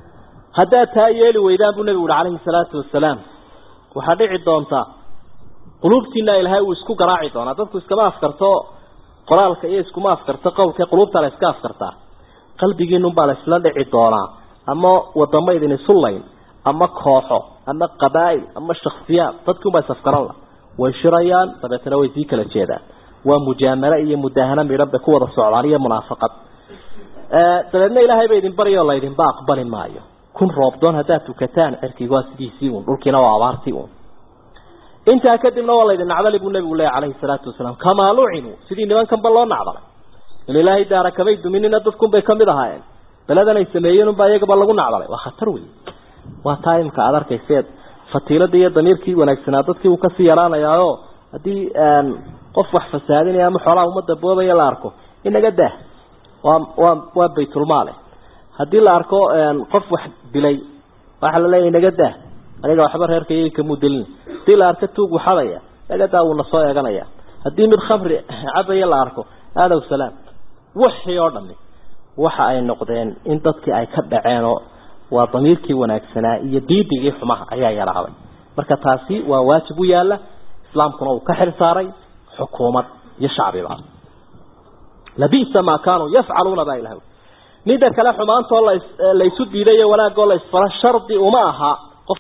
haddaad taa yeeli weydaan buu nebigu uhi calayhi salaatu wasalaam waxaa dhici doontaa quluubtiina ilaahay uu isku garaaci doonaa dadku iskama afkarto qoraalka iyo iskuma afkarto qowlka quluubta la iska afkartaa qalbigiinunbaa la isla dhici doonaa ama wadamo idin isu layn ama kooxo ama qabaa'il ama shaksiyaad dadkiunbaa isafgaran la way shirayaan dabeetana way sii kala jeedaan waa mujaamalo iyo mudahano midhan bay ku wada socdaan iyo munaafaqad dabeedna ilaahay ba idin baryo o laydinba aqbali maayo kun roobdoon haddaad tukataan cirkiga waa sidiisii uun dhulkiina waa abaartii uun intaa kadibna waa laydin nacdali buu nabigu leeya calayhi salaatu wasalaam kamaa lucinuu sidii nimankanba loo nacdalay in ilaahay daara kamay duminina dadkunbay kamid ahaayeen beladan ay sameeyeen unbaa iyagaba lagu nacdalay waa khatar wey waa taa imka aada arkayseed fatiiladii iyo damiirkii wanaagsanaa dadkii uu kasii yaraanayaayo haddii qof wax fasaadinaya ama xoolaha ummadda boobaya la arko inaga dah waa waa waa baytulmaale haddii la arko qof wax dilay waxaa la leeyahy inaga dah aniga waxba reerkayay kamuu delin hadii la arko tuug waxadaya inaga daa wuuna soo eeganaya haddii mid khamri cabaya la arko aadaw salaam wixii oo dhami waxa ay noqdeen in dadkii ay ka dhaceenoo waa damiirkii wanaagsanaa iyo diidigii xumaha ayaa yaraaday marka taasi waa waajib u yaala islaamkuna uu ka xil saaray xukuumad iyo shacbiba labisa maa kaanuu yafcaluuna baa ilahay midda kale xumaantoo laysu diidayo wanaagoo la isfalo shardi uma aha qof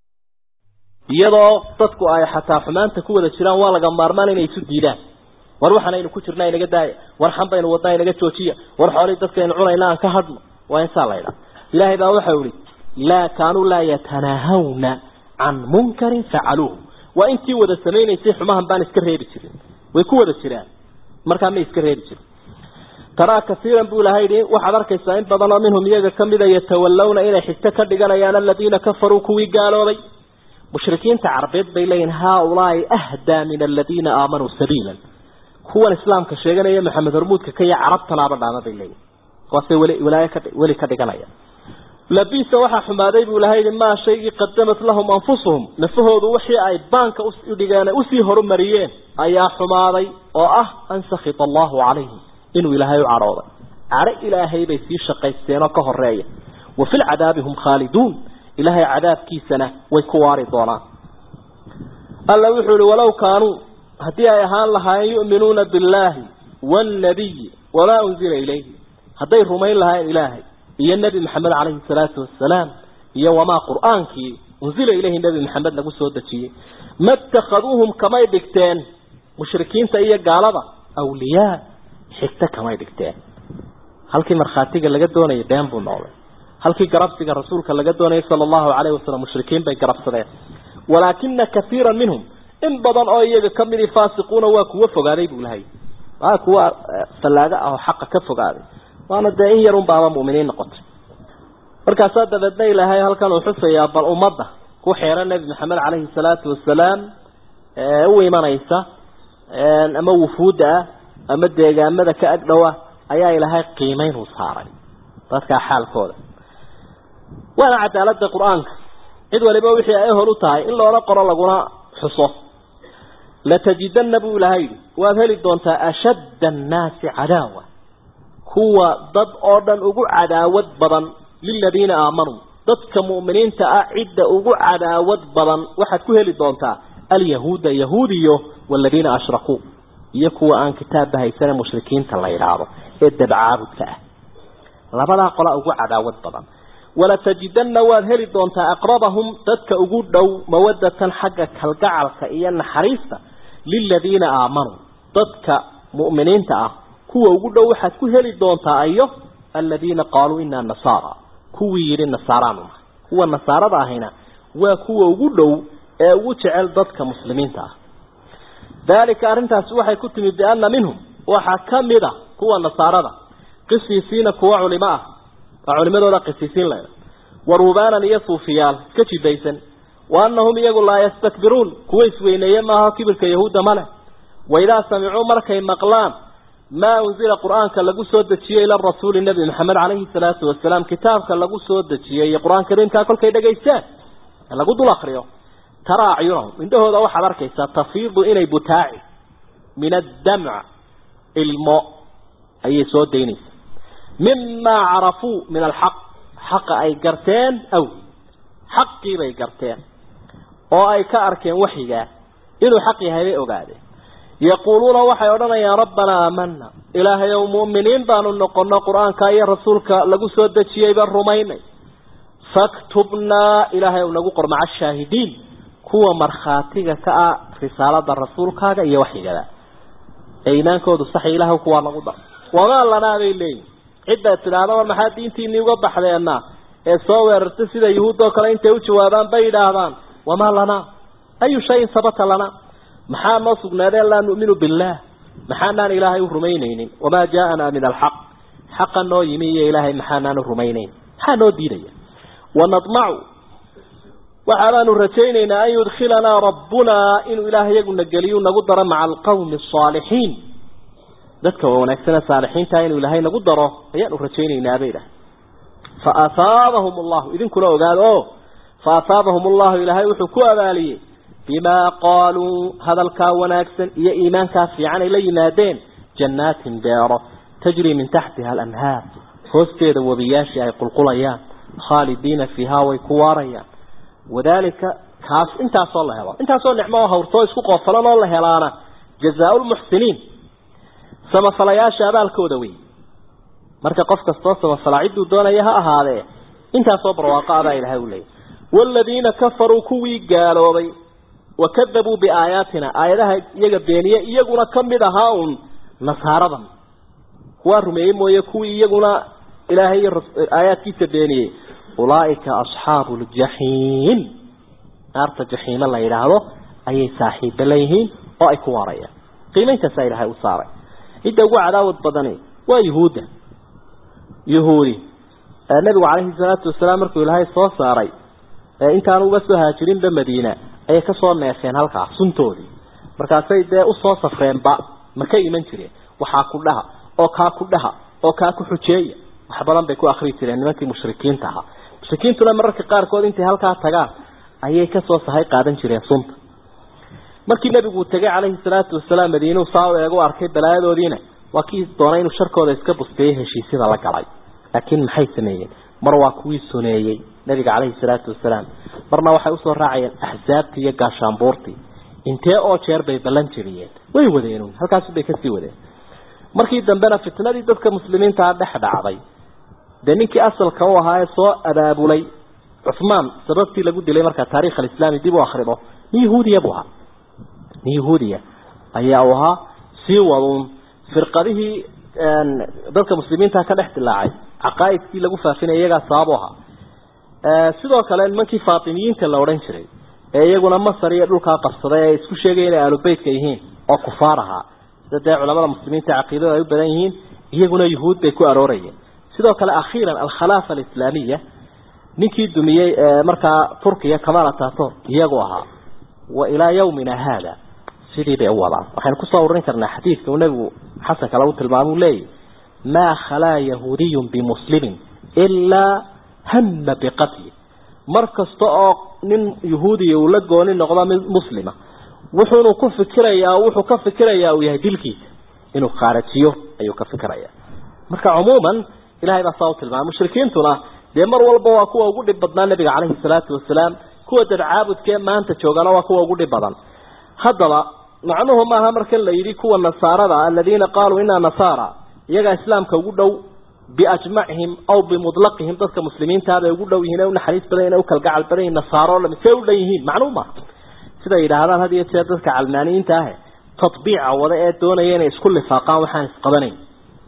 iyadoo dadku ay xataa xumaanta ku wada jiraan waa laga maarmaan inay isu diidaan war waxaanaynu ku jirnaa inaga daaya war xan baynu wadnaa inaga joojiya war xoolihii dadkaynu cunayna aan ka hadhno waa insaa la ydhaa ilaahay baa waxau ihi laa kaanuu laa yatanaahawna can munkarin facaluuhu waa intii wada samaynaysay xumahan baan iska reebi jirin way ku wada jiraan markaa may iska reebi jirin taraa kaiiran buu ilahay yihi waxaad arkaysaa in badan oo minhum iyaga kamida yatawallawna inay xigto ka dhiganayaan aladiina kafaruu kuwii gaaloobay mushrikiinta carbeed bay leeyihin haaulaai ahdaa min aladiina aamanuu sabiilan kuwan islaamka sheeganaya maxamed hormuudka ka iyo carabtanaaba dhaama bay leeyihin kuwaasay weli wilaayo ka weli ka dhiganaya labisa waxaa xumaaday buu ilahay yihi maa shaygii qadamat lahum anfusuhum nafahoodu wixii ay baanka udhigeen usii horumariyeen ayaa xumaaday oo ah an sakita allahu calayhim inuu ilaahay u cadhooday cadho ilaahay bay sii shaqaysteenoo ka horeeya wa fi lcadaabi hum khaaliduun ilaahay cadaabkiisana way ku waari doonaan alla wuxuu ihi walow kaanuu haddii ay ahaan lahaayeen yu'minuuna billaahi waannabiyi wamaa unzila ilayhi hadday rumayn lahaayeen ilaahay iyo nebi maxamed calayhi salaatu wasalaam iyo wamaa qur-aankii unzila ilayhi nebi maxamed lagu soo dejiyey ma itakhaduuhum kamay dhigteen mushrikiinta iyo gaalada awliyaa xigto kamay dhigteen halkii markhaatiga laga doonayay been buu noqday halkii garabsiga rasuulka laga doonayay sala allahu calayhi wasalam mushrikiin bay garabsadeen walaakina kaiira minhum in badan oo iyaga kamidii faasiquuna waa kuwa fogaaday buu lahay waa kuwa fallaaga ah oo xaqa ka fogaaday waana dee in yarun baaba mu'miniin noqotay markaasaa dabeedna ilaahay halkan uu xusayaa bal ummadda ku xeeran nebi maxamed calayhi salaatu wasalaam ee u imanaysa ama wufuudda ah ama deegaamada ka agdhowa ayaa ilaahay qiimeyn uu saaray dadkaa xaalkooda waana cadaalada qur-aanka cid waliba wixii ay hor u tahay in loola qoro laguna xuso latajidana buu ilahay yidhi waad heli doontaa ashadda annaasi cadaawa kuwa dad oo dhan ugu cadaawad badan liladiina aamanuu dadka mu'miniinta ah cidda ugu cadaawad badan waxaad ku heli doontaa alyahuuda yahuudiyo waladiina ashrakuu iyo kuwa aan kitaabba haysane mushrikiinta la yidhaahdo ee dabcaabudka ah labadaa qola ugu cadaawad badan walatajidana waad heli doontaa aqrabahum dadka ugu dhow mawadatan xagga kalgacalka iyo naxariista liladiina aamanuu dadka mu'miniinta ah kuwa ugu dhow waxaad ku heli doontaa ayo aladiina qaaluu inaa nasaara kuwii yidhi nasaaraanu nahay kuwa nasaarada ahina waa kuwa ugu dhow ee ugu jecel dadka muslimiinta ah dalika arrintaasi waxay ku timid biana minhum waxaa kamid a kuwa nasaarada qisiisiina kuwa culimo ah waa culimadooda qisiisiin leh wa ruubaanan iyo suufiyaal iska jidaysan wa anahum iyagu laa yastakbiruun kuwa isweyneeye maaha kibirka yahuudda male waidaa samicuu markay maqlaan maa unzila qur-aanka lagu soo dejiyey ila rasuuli nebi maxamed calayhi salaatu wasalaam kitaabka lagu soo dejiyey iyo qur-aan kariimkaa kolkay dhegaystaan lagu dul akriyo taraa acyunahum indhahooda waxaad arkaysaa tafiidu inay butaaci min addamc ilmo ayay soo daynaysaa mimaa carafuu min alxaq xaqa ay garteen aw xaqii bay garteen oo ay ka arkeen waxyigaa inuu xaq yahay bay ogaadeen yaquuluuna waxay odhanayaan rabbanaa aamana ilaahay ow mu'miniin baanu noqono qur-aanka iyo rasuulka lagu soo dejiyey baan rumaynay faktubnaa ilaahay ow nagu qor maca ashaahidiin kuwa markhaatiga ka ah risaalada rasuulkaaga iyo waxyigada ee iimaankoodu sax ilaah kuwaa nagu dar wamaa lanaa bay leeyihin cidda tidhaahda war maxaa diintiinii uga baxdeenna ee soo weerartay sida yuhuud oo kale intay u jawaabaan bay yidhaahdaan wamaa lanaa ayu shayin sabata lanaa maxaa noo sugnaadeen laa nu'minu billaah maxaanaan ilaahay u rumaynaynin wamaa jaaanaa min alxaq xaqa noo yimi iyo ilaahay maxaanaan u rumaynayn maxaa noo diidaya wanadmacu waxaanaanu rajaynaynaa an yudkhilanaa rabbunaa inuu ilaah iyaguna geliyu nagu daro maca alqawmi asaalixiin dadka wanaagsan ee saalixiinta inuu ilaahay nagu daro ayaanu rajaynaynaa bay idhahay fa ahaabahum allahu idinkuna ogaado o fa ahaabahum allahu ilaahay wuxuu ku abaaliyey bimaa qaaluu hadalkaa wanaagsan iyo iimaankaa fiican ay la yimaadeen jannaatin beero tajrii min taxtiha alanhaar hoosteeda webiyaashii ay qulqulayaan khaalidiina fiihaa way ku waarayaan wadaalika kaas intaasoo la helo intaasoo nicmo oo hawrtoo isku qoofalan oo la helaana jazaa lmuxsiniin samafalayaasha abaalkooda wey marka qof kastoo samafala cidduu doonaya ha ahaadee intaasoo barwaaqo abaa ilahay u leeyay waaladiina kafaruu kuwii gaaloobay wakadabuu biaayaatina aayadaha iyaga beeniye iyaguna kamid ahaa un nasaaradan kuwaa rumeeyey mooye kuwii iyaguna ilaahay iyo aayaadkiisa beeniyey ulaaika asxaabu ljaxiim naarta jaxiime la yidhaahdo ayay saaxiiba leeyihiin oo ay ku waarayaan qiimeyntaasaa ilaahay u saaray cidda ugu cadaawad badani waa yuhuudda yuhuudi nabigu calayhi salaatu wasalaam markuu ilaahay soo saaray intaanu uga soo haajirinba madiina ayay kasoo neefeen halkaa suntoodii markaasay dee usoo safreenba ma ka iman jireen waxaa ku dhaha oo kaa ku dhaha oo kaa ku xujeeya wax badan bay ku akri jireen nimankii mushrikiinta ahaa mushrikiintuna mararka qaarkood intay halkaa tagaan ayay kasoo sahay qaadan jireen sunta markii nebigu uu tegay calayhi salaatu wasalaam madiinuu saa u eegu arkay balaayadoodiina waa kii doonay inuu sharkooda iska busteeyey heshiisyada la galay laakiin maxay sameeyeen mar waa kuwii suneeyey nabiga calayhi salaatu wasalaam marna waxay usoo raacayeen axsaabtii iyo gaashaanbuurtii intee oo jeer bay ballan jiriyeen way wadeen halkaas bay kasii wadeen markii dambena fitnadii dadka muslimiintaa dhex dhacday dee ninkii asalka u ahaa ee soo abaabulay cuhmaan sababtii lagu dilay markaa taarikh alislaami dib u akrido nin yahuudiya buu ahaa nin yahuudiya ayaa uu ahaa sii waduun firqadihii dadka muslimiinta ka dhex dilaacay caqaaidkii lagu faafinaya iyagaa sababu ahaa sidoo kale nimankii faatimiyiinta la odhan jiray ee iyaguna masar iyo dhulkaa qabsaday ee isku sheegaya inay aalubeytka yihiin oo kufaar ahaa sida dee culamada muslimiinta caqiidada ay u badan yihiin iyaguna yuhuud bay ku aroorayeen sidoo kale akhiiran alkhalaafa alislaamiya ninkii dumiyey markaa turkiya kamal atator iyagu ahaa wa ilaa yawmina haada sidii bay u wadaan waxaynu kusoo ururin karnaa xadiidka uu nebigu xasanka lagu tilmaamuu leeyahy maa khalaa yahuudiyun bimuslimin ilaa hama biqatli mar kasta oo nin yahuudiya uu la gooni noqdo mid muslima wuxuunu ku fikirayaa wuxuu ka fikirayaa uu yahay dilkiisa inuu qaarajiyo ayuu ka fikirayaa marka cumuuman ilahay baa saa u tilmaamay mushrikiintuna dee mar walba waa kuwa ugu dhib badnaa nabiga caleyhi salaatu wasalaam kuwa dadcaabudkee maanta joogana waa kuwa ugu dhib badan haddaba macnuhu maaha markan la yidhi kuwa nasaarada aladiina qaaluu inaa nasaara iyagaa islaamka ugu dhow biajmacihim aw bimudlaqihim dadka muslimiintaabay ugu dhow yihiin ee unaxariis badan ina ukalgacal badan yihin nasaaro lami see u dhan yihiin macnuu maaha siday yidhaahdaan had iyo jeer dadka calmaaniyiinta ah tatbiica wada ee doonaya inay isku lifaaqaan waxaan isqabanayn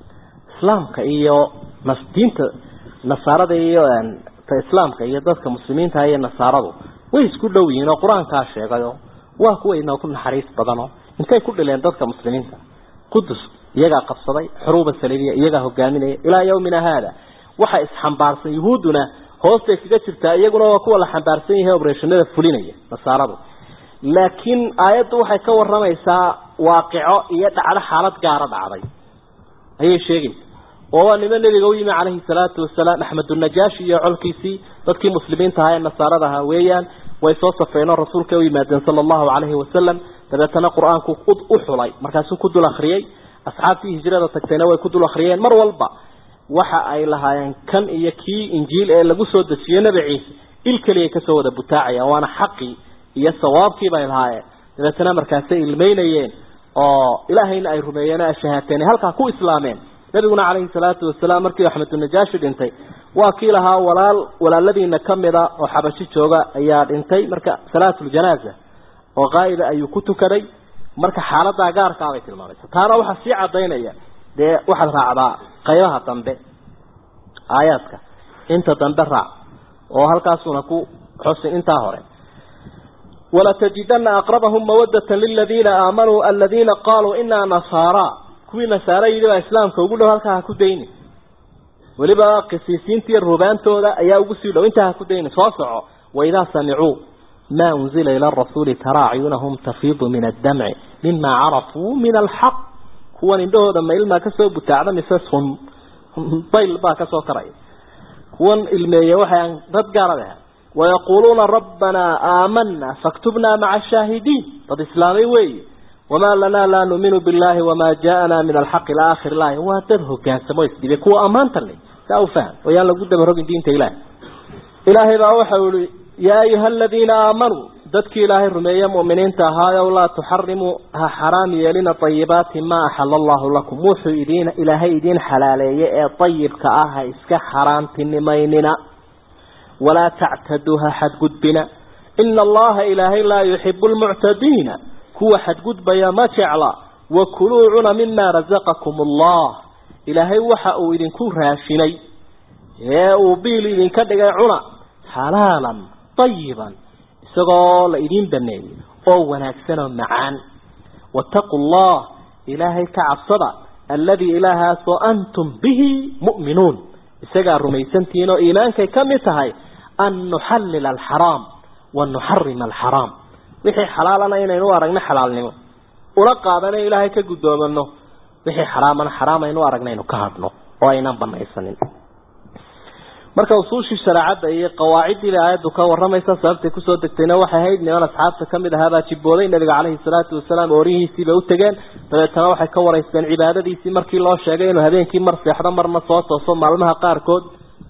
islaamka iyo diinta nasaarada iyo ta islaamka iyo dadka muslimiinta iyo nasaaradu way isku dhow yihiin oo qur-aankaa sheegayo waa kuwa inoo ku naxariis badano intay ku dhileen dadka muslimiinta qudus iyagaa qabsaday xuruuba saliibiya iyagaa hogaaminaya ilaa yawmina haada waxa isxambaarsan yuhuudduna hoostay kaga jirtaa iyaguna waa kuwa la xambaarsan yahay obreshanada fulinaya nasaaradu laakiin aayaddu waxay ka waramaysaa waaqico iyo dhacdo xaalad gaara dhacday ayay sheegaysa oo waa nimo nebiga u yimi calayhi salaatu wasalaam axmedunajaashi iyo colkiisii dadkii muslimiinta ahaa ee nasaarada ahaa weeyaan way soo safreen oo rasuulka u yimaadeen sala allahu calayhi wasalam dabeetana qur-aanku u xulay markaasuu ku dul akriyey asxaabtii hijrada tagtayna way ku dul akriyeen mar walba waxa ay lahaayeen kan iyo kii injiil ee lagu soo dejiyey nebi ciise il keliyay kasoo wada butaacayaan waana xaqii iyo sawaabkii bay lahaayeen dabeetana markaasay ilmeynayeen oo ilaahayna ay rumeeyeen ay shahaateen halkaa ku islaameen nabiguna calayhi salaatu wasalaam markii axmedunajaashi dhintay waa kii lahaa walaal walaaladiina kamida oo xabashi jooga ayaa dhintay marka salaatuljanaaza oo qaa'ida ayuu ku tukaday marka xaaladaa gaarkaabay tilmaamaysa taana waxaa sii cadaynaya dee waxaad raacdaa qaybaha dambe aayaadka inta dambe raac oo halkaasuna ku xusin intaa hore ولتجدن أقربهم مودة للذين آمنوا الذين قالوا إنا نصارى كوي نصارى يلي إسلام كوغلو هلكا هكودين ولبا قسيسين تي الربان تودا أيا أقسي لو انت هكودين فاصعوا وإذا سمعوا ما أنزل إلى الرسول ترى عيونهم تفيض من الدمع مما عرفوا من الحق هو عنده لما إلما كسو بتاعنا مساسهم طيل با كسو كرأي هو إلمي وحيان رد قاربها ويقولون ربنا آمنا فاكتبنا مع الشاهدين قد إسلامي وي وما لنا لا نؤمن بالله وما جاءنا من الحق الآخر الله واتره كان سمويس دي بكو أمان تلي سأو فهم ويالا قد مرهق دين تإله إلهي بأوحى يا أيها الذين آمنوا ذاتك إلهي رمي مؤمنين تهايا ولا تحرموا حرام يلين طيبات ما أحل الله لكم موحوا إدين إلهي إدين حلالي طيب كآها إسك حرام تنميننا ولا تعتدوها حد قدبنا إن الله إلهي لا يحب المعتدين كو حد قدب يا ما تعلى وكلوا عنا مما رزقكم الله إلهي وحأوا إذن كو راشني يا أبيل إذن كدق عنا حلالا طيبا سقال إذن بني أو ونكسنا معان واتقوا الله إلهي كعبصدا الذي إله وأنتم به مؤمنون isagaa rumaysantihiin oo iimaankay ka mid tahay an nuxallila alxaraam wa nuxarima alxaraam wixii xalaalana inaynu aragno xalaalnimo una qaadana ilaahay ka guddoomano wixii xaraamana xaraam aynu aragna aynu ka hadno oo aynan banaysanin marka usuushii shareecadda iyo qawaaciddii aayaddu ka waramaysa sababtay kusoo degtayna waxay ahayd niman asxaabta ka mid ahaabaa jibbooday nabiga caleyhi salaatu wasalaam oorihiisiibay u tegeen dabeetana waxay ka waraysteen cibaadadiisii markii loo sheegay inuu habeenkii mar seexdo marna soo tooso maalmaha qaarkood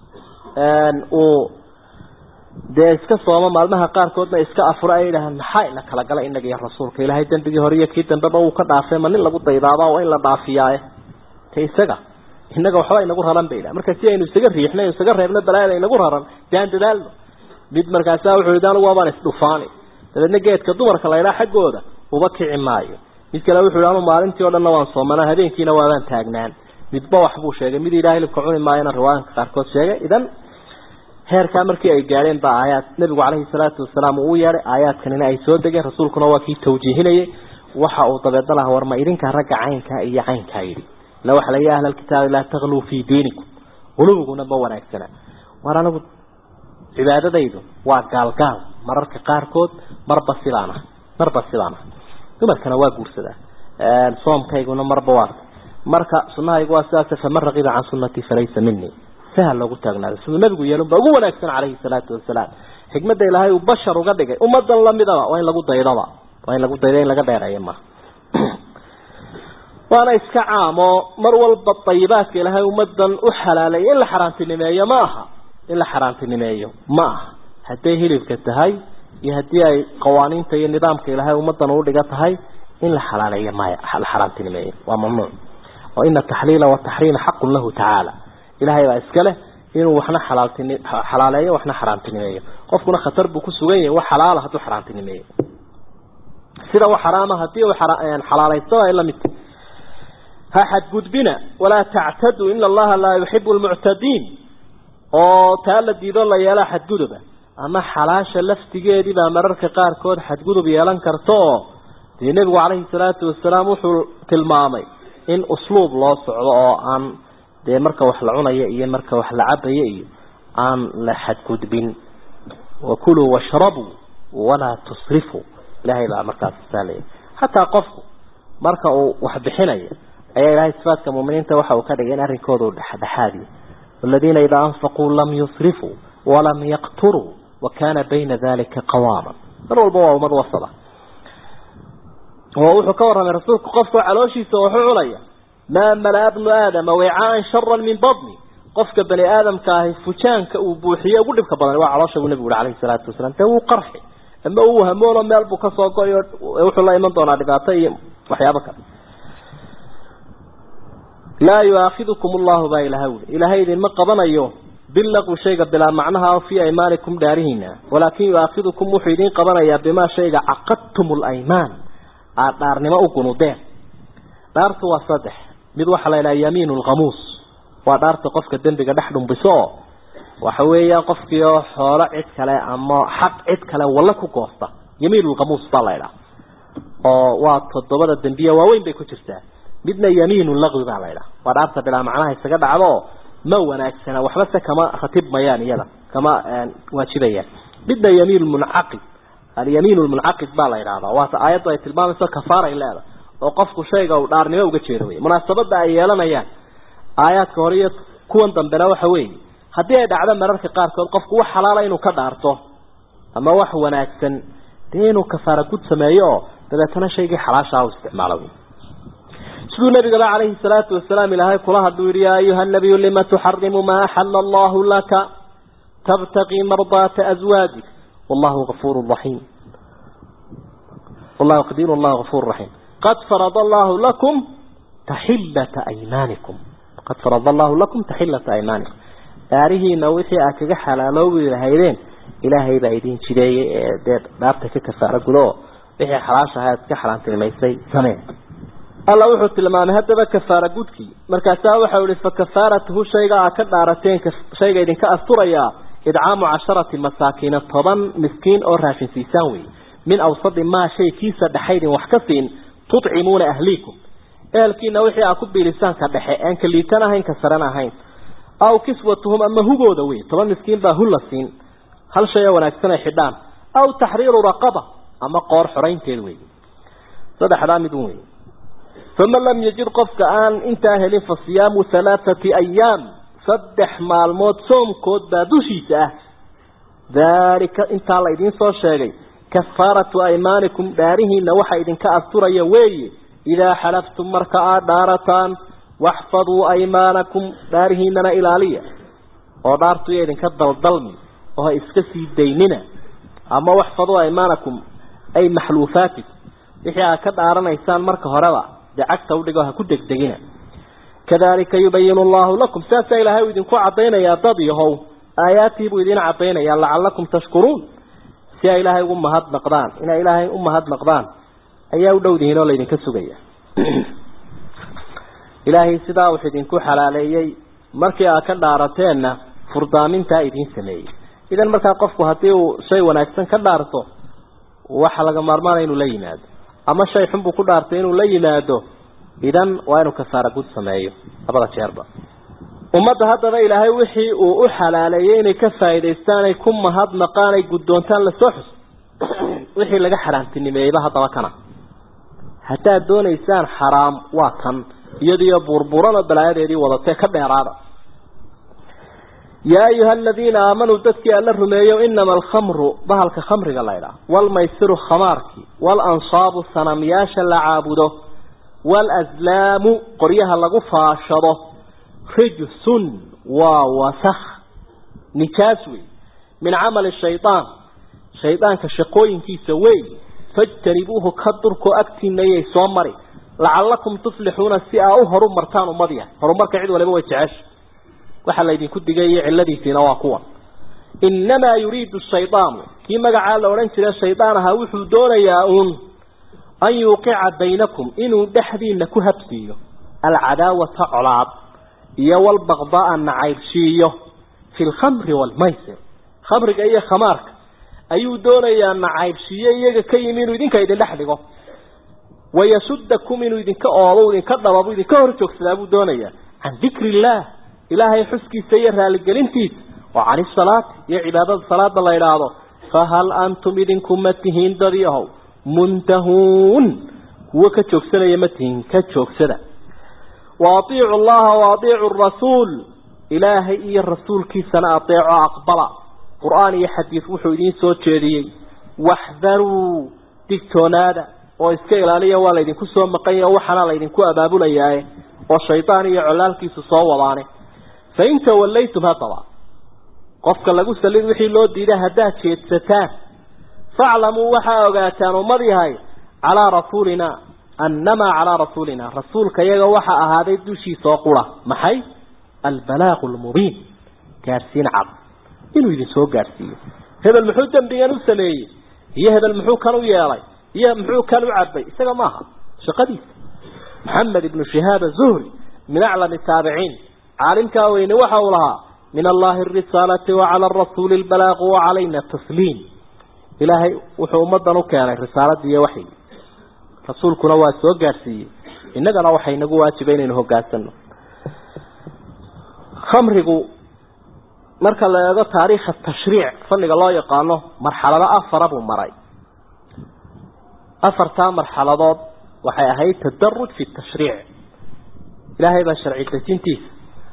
uu dee iska soomo maalmaha qaarkoodna iska afuro ay yidhahaan maxaa ina kala gala inaga iyo rasuulka ilaahay dembigii hore iyo kii dambeba uu ka dhaafay ma nin lagu daydaaba waa in la dhaafiyaaye te isaga innaga waxba inagu raran bay marka si aynu isaga riixno isaga reebno balaayada inagu raran daan dadaalno mid markaasa wuxuu yidhi anigu waabaan isdhufaani dabeedna geedka dumarka laydhaa xaggooda uba kici maayo mid kale wuxuu yidhi anu maalintii o dhanna waan soomanaa habeenkiina waabaan taagnaan midba wax buu sheegay mid ilahay hilibka cuni maayona riwaayanka qaarkood sheegay idan heerkaa markii ay gaadheen baa aayaad nabigu caleyhi salaatu wasalaam uu u yeedhay aayaadkanina ay soo degeen rasuulkuna waa kii tawjiihinayay waxa uu dabeedna laha warma idinka ragga caynkaa iyo caynkaa yidhi la waxa la ahla alkitaabi laa tagluu fii diinikum qulubiguna ma wanaagsana war anigu cibaadadaydu waa gaalgaal mararka qaarkood marba sidaan ah marba sidaan ah dumarkana waa guursadaa soomkayguna marba waa marka sunahaygu waa sidaas faman raqiba can sunnatii falaysa minii sahal loogu taagnaado siduu nabigu yeelun baa ugu wanaagsan calayhi salaatu wasalaam xikmadda ilaahay uu bashar uga dhigay ummadan lamidaba waa in lagu daydaba waa in lagu dayda in laga dheereeyo ma waana iska caamo mar walba dayibaadka ilaahay ummadan u xalaaleeya in la xaaraantinimeeyo ma aha in la xaaraantinimeeyo ma aha hadday hilibka tahay iyo haddii ay qawaaniinta iyo nidaamka ilaahay ummadan u dhiga tahay in la xalaaleeyo maya la xaaraantinimeeyo waa mamnuuc oo ina taxliila wataxriima xaqun lahu tacaala ilaahay baa iska leh inuu waxna xalaaltini xalaaleeyo waxna xaraantinimeeyo qofkuna khatar buu ku sugan yahay wax xalaala hadduu xaraantinimeeyo sida wax xaraama haddii uu xalaalaysto ay la mid ha xadgudbina walaa tactaduu ina allaha laa yuxibu lmuctadiin oo taa la diido la yeelaa xadguduba ama xalaasha laftigeedii baa mararka qaarkood xadgudub yeelan karta oo dee nebigu calayhi salaatu wasalaam wuxuu tilmaamay in usluub loo socdo oo aan dee marka wax la cunayo iyo marka wax la cabayo iyo aan la xadgudbin wakuluu washrabuu walaa tusrifuu ilaahay baa markaas saalaya xataa qofku marka uu wax bixinayo ayaa ilahay sifaadka muuminiinta waxa uu ka dhigay in arrinkooda uu dhexdhexaadiyo waladiina idaa anfaquu lam yusrifuu walam yaqturuu wakana bayna dalika qawaama mar walba waa ummad wasada oo wuxuu ka warramay rasuulku qofka calooshiisa waxu cunaya maa malaa bnu aadama wicaan sharan min badni qofka bani aadamka ahi fujaanka uu buuxiye ugu dhibka badan waa caloosha buu nabigu uri alayhi salaatu wasalaam dee wuu qarxi ama uu hamoono meel buu kasoo go-y wuxuu la iman doonaa dhibaato iyo waxyaabo kale laa yuaakidukum allahu baa ilaha wuli ilaahay idinma qabanayo bilaqwi shayga bilaa macnaha o fii aymaanikum dhaarihiina walaakin yuaakidukum wuxuu idiin qabanayaa bimaa shayga caqadtum laymaan aada dhaarnimo u gunudeen dhaartu waa saddex mid waxaa la yidhaha yamiin lkhamuus waa dhaarta qofka dembiga dhex dhumbiso oo waxa weeyaan qofkii oo xoolo cid kale ama xaq cid kale walla ku goosta yamiin lkhamuus baa la ydhaha oo waa toddobada dembiya waaweyn bay ku jirtaa midna yamiin laqwi baa la ydhaha waa dhaarta bilaa macnaha isaga dhacdo ma wanaagsana waxba se kama ratib mayaan iyada kama waajibayaan midna yamiin muncaqid alyamiin lmuncaqid baa la yidhahdaa waata aayaddu ay tilmaamayso kafaaray leeda oo qofku shayga uu dhaarnimo uga jeedo wey munaasabada ay yeelanayaan aayaadka hore iyo kuwan dambena waxa weeye haddii ay dhacdo mararka qaarkood qofku wax xalaala inuu ka dhaarto ama wax wanaagsan dee inuu kafaara gud sameeyo oo dabeetana shaygii xalaashaa u isticmaalo siduu nabigaba calayhi salaatu wasalaam ilaahay kula hadluu yihi yaa ayuha nabiyu lima tuxarimu maa axala allahu laka tabtaqii mardaata aswaajik wallahu gafuuru raxiim wallahu qadiir wallahu gafuur raxiim qad farada allahu lakum taxillata aymaanikum qad farada allahu lakum taxillata aymaanikum dhaarihiina wixii aad kaga xalaaloobi lahaydeen ilaahay baa idin jideeyey ee dee dhaarta ka kafaaro gudo oo wixii xalaashaha aad ka xalaantilmaysay samee alla wuxuu tilmaamay haddaba kafaara gudkii markaasaa waxau ihi fa kafaaratuhu shayga aad ka dhaarateen shayga idinka asturayaa idcaamu casharati masaakiina toban miskiin oo raashin siisaan wey min awsadi maa shay kiisa dhexaydin wax ka siin tudcimuuna ahliikum ehelkiina wixii aad ku biilisaan ka dhexe aan ka liitan ahayn ka saran ahayn aw kiswatuhum ama hugooda wey toban miskiin baa hul la siin hal shay oo wanaagsan ay xidhaan aw taxriiru raqaba ama qoor xoraynteed wey saddexdaa midun wey faman lam yajid qofka aan intaa helin fa siyaamu halaathati ayaam saddex maalmood soomkood baa dushiisa ah daalika intaa la idiin soo sheegay kafaaratu aymaanikum dhaarihiina waxa idinka asturaya weeye idaa xalaftum marka aad dhaarataan waxfaduu aymaanakum dhaarihiinana ilaaliya oo dhaartu iyo idinka daldalmi oo ha iska sii daynina ama waxfaduu aymaanakum ay maxluufaatikum wixii aad ka dhaaranaysaan marka horeba dee cagta udhigo ha ku degdegina kadalika yubayinu allahu lakum saasaa ilaahay uu idinku cadaynayaa dad yahow aayaadtii buu idiin cadaynayaa lacalakum tashkuruun si ay ilaahay ugu mahadnaqdaan inay ilaahay u mahadnaqdaan ayaa u dhowdihiin oo laydinka sugaya ilaahay sidaa wuxuu idinku xalaaleeyey markii aad ka dhaarateenna furdaamintaa idiin sameeyey idan markaa qofku haddii uu shay wanaagsan ka dhaarto waxa laga maarmaanaya inuu la yimaado ama shay xun buu ku dhaartay inuu la yimaado idan waa inuu kafaara gud sameeyo labada jeerba ummadda haddaba ilaahay wixii uu u xalaaleeyey inay ka faa'idaystaan ay ku mahadnaqaan ay guddoontaan lasoo xus wixii laga xaraamtinimeeyeyba haddaba kana haddaad doonaysaan xaraam waa kan iyadiyo burburan oo balaayadeedii wadatee ka dheeraada yaa ayuha aladiina aamanuu dadkii alla rumeeyo inama alkhamru bahalka khamriga laydhaah waalmaysiru khamaarki waalansaabu sanamyaasha la caabudo waalaslaamu qoryaha lagu faashado rijsun waa wasakh nijaas wey min camali shayaan shaydaanka shaqooyinkiisa wey fajtanibuuhu ka durko agtiinayay soo mari lacalakum tuflixuuna si aa u horu martaan ummad yahay horumarka cid waliba way jecesha waxaa laydinku digay iyo ciladiisiina waa kuwan innamaa yuriidu shaydaanu kii magacaa la odhan jira shaydaan ahaa wuxuu doonayaa uun an yuuqica baynakum inuu dhexdiina ku habsiiyo alcadaawata colaad iyo walbaqdaa nacaybshiiyo fi lkhamri waalmaysir khamriga iyo khamaarka ayuu doonayaa nacaybshiiyo iyaga ka yimi inuu idinka idin dhex dhigo wayasudakum inuu idinka oobo idinka dhababo idinka hor joogsadaa buu doonayaa can dikri illaah ilaahay xuskiisa iyo raaligelintiisa oo can isalaati iyo cibaadada salaada la idhaahdo fahal antum idinku ma tihiin dadi ahow muntahuun kuwo ka joogsanaya ma tihiin ka joogsada wa atiicu allaha wa atiicu rasuul ilaahay iyo rasuulkiisana adeeco aqbala qur-aan iyo xadiid wuxuu idiin soo jeediyey waxdaruu digtoonaada oo iska ilaaliya waa laydinku soo maqanya o waxaana laydinku abaabulayaaye oo shaydaan iyo colaalkiisu soo wadaane fa in tawallaytum haddaba qofka lagu salid wixii loo diiday haddaad jeedsataan faclamuu waxaa ogaataan ummad yahay calaa rasuulina annamaa calaa rasuulina rasuulka iyaga waxaa ahaaday dushiisa oo qura maxay albalaaqu lmubiin gaadhsiin cad inuu idin soo gaadhsiiyo hebel muxuu dembigan u sameeyey iyo hebel muxuu kan u yeelay iyo muxuu kan u cabay isaga maaha shaqadiisa maxamed ibnu shihaab azuhri min aclami taabiciin caalimkaa weyne waxa uu lahaa min allahi arisaalati wacala arasuuli albalaaqu wacalayna tasliim ilaahay wuxuu ummadan u keenay risaaladii iyo waxyi rasuulkuna waa soo gaadhsiiyey innagana waxay nagu waajiba inaynu hogaansano khamrigu marka la eego taariikha tashriic fanniga loo yaqaano marxalado afara buu maray afartaa marxaladood waxay ahayd tadaruj fi tashriic ilaahay baa sharci dejintiisa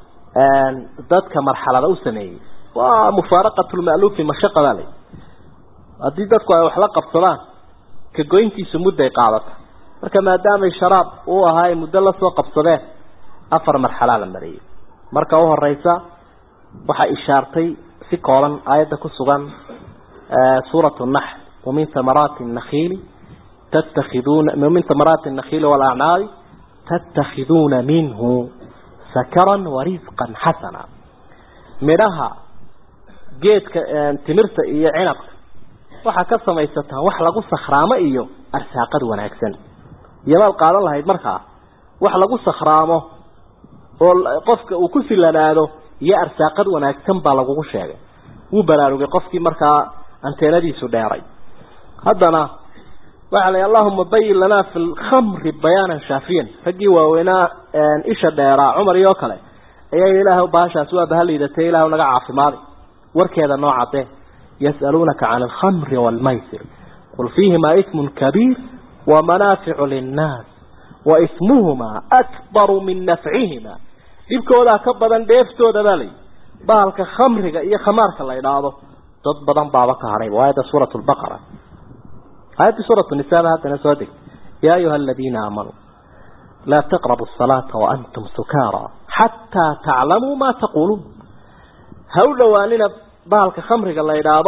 dadka marxalada u sameeyey waa mufaaraqat lma'luufi mashaqa baa lay haddii dadku ay wax la qabsadaan ka goyntiisu mudday qaadata marka maadaamay sharaab uu ahaa ay muddo lasoo qabsadeen afar marxalaa la mariyey marka u horeysa waxaa ishaartay si kooban aayadda ku sugan suurat naxl wamin thamaraati nakhiili tattakhiduuna min thamaraati nakhiili walacnaabi tattakhiduuna minhu sakaran warisqan xasana midhaha geedka timirta iyo cinabka waxaa ka samaysataan wax lagu sakhraamo iyo arsaaqad wanaagsan iyomaad qaadan lahayd markaa wax lagu sakhraamo oo qofka uu ku silanaado iyo arsaaqad wanaagsan baa lagugu sheegay wuu baraarugay qofkii markaa anteenadiisu dheeray haddana waxaa la allahuma bayin lanaa fi lkhamri bayaanan shaafiyan raggii waaweynaa isha dheeraa cumar iyo kale ayaa ilaah baashaas waa bahaliidatay ilah naga caafimaaday warkeeda noo cadee yas'aluunaka can alkhamri waalmaysir qul fiihimaa ismun kabiir wamanaaficu linnaas wa ismuhumaa akbaru min nafcihima dhibkoodaa ka badan dheeftooda baa layi bahalka khamriga iyo khamaarka la idhaahdo dad badan baaba ka hadhay aayadda suurat lbaqara aayadda suurat nisaaba haddana soo deg yaa ayuha aladiina aamanuu laa taqrabu asalaata waantum sukaara xataa taclamuu maa taquuluun ha u dhowaanina bahalka khamriga la idhaahdo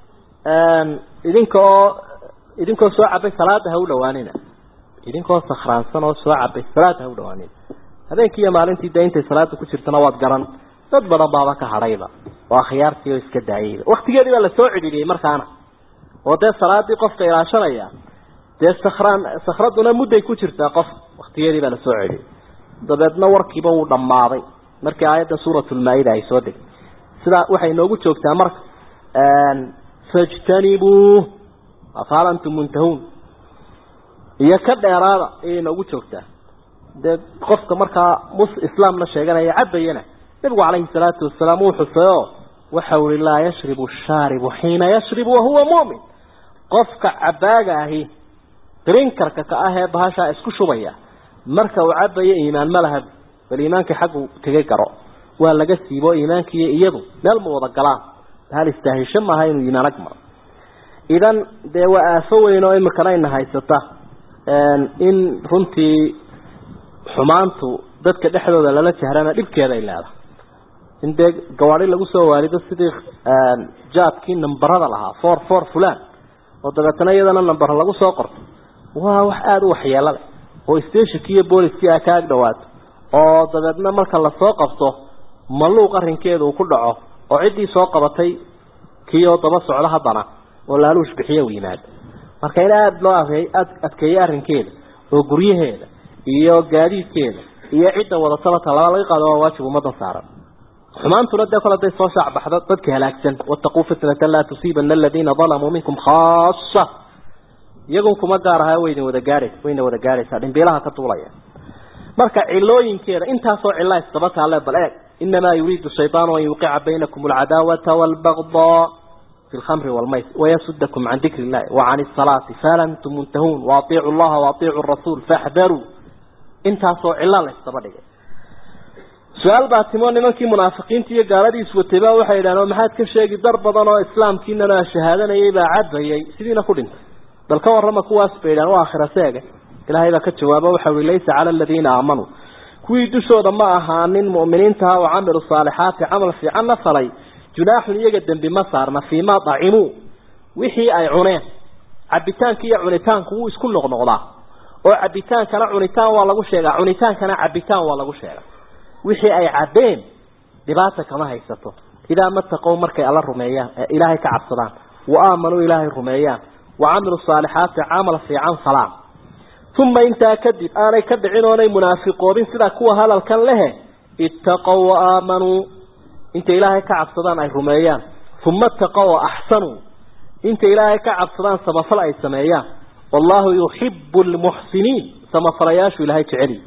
idinkaoo idinkoo soo cabay salaada ha u dhowaanina idinkoo sakhraansan oo soo cabay salaada ha u dhowaanina habeenkii iyo maalintii dee intay salaada ku jirtana waad garan dad badan baaba ka hadhayba oo akhyaartii oo iska daayayba waktigeedii baa lasoo cidhiidhiyey markaana oo dee salaadii qofka ilaashanaya dee sakhraan sakhraduna mudday ku jirtaa qof waktigeedii baa lasoo celiyey dabeedna warkiiba wuu dhammaaday markii aayadda suuratulmaa-ida ay soo degtay sidaa waxay noogu joogtaa marka fajtanibuu afaal antum muntahuun iyo ka dheeraada ayay noogu joogtaa dee qofka markaa mus islaamna sheeganaya cabayana nabigu calayhi salaatu wasalaam uu xuseeyo waxa uli laa yashribu shaaribu xiina yashribu wahuwa mu'min qofka cabaaga ahi drinkarka ka ah ee bahashaa isku shubaya marka uu cabayo iimaan ma laha bal iimaankii xaggu tegay garo waa laga siibo iimaankiiyo iyadu meel ma wada galaan bahal istaahisho maaha inuu iimaan ag maro idan dee waa aafo weyn oo imikana ina haysata in runtii xumaantu dadka dhexdooda lala jahrana dhibkeeda ay leedahay in dee gawaadi lagu soo waalido sidii jaadkii nambarada lahaa for for fulan oo dabeetana iyadana nambar lagu soo qorto waa wax aada u waxyeelo leh oo stationki iyo booliskii a ka ag dhawaato oo dabeedna marka lasoo qabto maluuq arrinkeeda uu ku dhaco oo ciddii soo qabatay kii oo daba socdo haddana oo laaluush bixiye u yimaado marka in aada loo adkeeyo arrinkeeda oo guryaheeda iyo gaadiidkeeda iyo cidda wadataba talaba laga qaado waa waajib ummadan saaran xumaantuna dee kol haday soo shaacbaxdo dadka halaagsan wataquu fitnatan laa tusiibana aladiina dalamuu minkum khaasa iyagun kuma gaar aha waydin wada gaadhays wayna wada gaadhaysaa dhimbiilaha ka duulaya marka cilooyinkeeda intaasoo cila isdaba taale bal eeg inamaa yuriidu shayطaanu an yuqica baynakum alcadaawata wاlbagdaa fi lkhamri wاlmays wayasudakum can dikri illahi wacan الsalaati fahal antum muntahuun waaطiicu llaha waaطiicu rasuul faxdaruu intaasoo cilo la isdaba dhigay su-aal baa timo nimankii munaafiqiinta iyo gaaladii iswatay baa waxay yidhahdeen oo maxaad ka sheegi dar badan oo islaamkiinana shahaadanayay baa cabayay sidiina ku dhintay bal ka warrama kuwaas bay yidhahan waa akhira seege ilaahay baa ka jawaabo waxa uhi laysa cala aladiina aamanuu kuwii dushooda ma ahaanin mu'miniintaha oo camilu saalixaati camal fiicanna falay junaaxun iyaga dembi ma saarna fiimaa dacimuu wixii ay cuneen cabitaanka iyo cunitaanku wuu isku noqnoqdaa oo cabitaankana cunitaan waa lagu sheegaa cunitaankana cabitaan waa lagu sheegaa wixii ay cabbeen dhibaata kama haysato idaa mataqow markay alla rumeeyaan ilaahay ka cabsadaan wa aamanuu ilaahay rumeeyaan wa camiluu saalixaati camal fiican falaan uma intaa kadib aanay ka dhicin oonay munaafiqoobin sida kuwa hadalkan lehe ittaqow wa aamanuu intay ilaahay ka cabsadaan ay rumeeyaan uma ittaqow wa axsanuu intay ilaahay ka cabsadaan samafal ay sameeyaan wallahu yuxibu lmuxsiniin samafalayaashu ilaahay jeceliy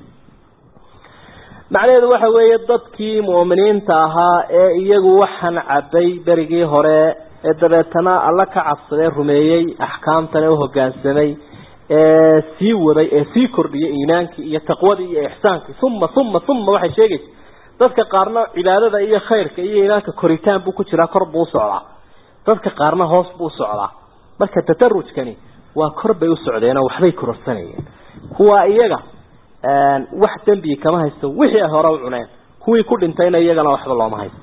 macnaheedu waxa weeye dadkii mu'miniinta ahaa ee iyagu waxaan cabbay berigii hore ee dabeetana alla ka cabsadee rumeeyey axkaamtana uhogaansamay ee sii waday ee sii kordhiyay iimaankii iyo taqwadii iyo ixsaankii uma uma uma waxay sheegaysa dadka qaarna cibaadada iyo khayrka iyo iimaanka koritaan buu ku jiraa kor buu usocdaa dadka qaarna hoos buu usocdaa marka tadarujkani waa kor bay u socdeenoo waxbay kororsanayeen kuwaa iyaga wax dembi kama haysto wixii ay hore u cuneen kuwii ku dhintayna iyagana waxba looma haysto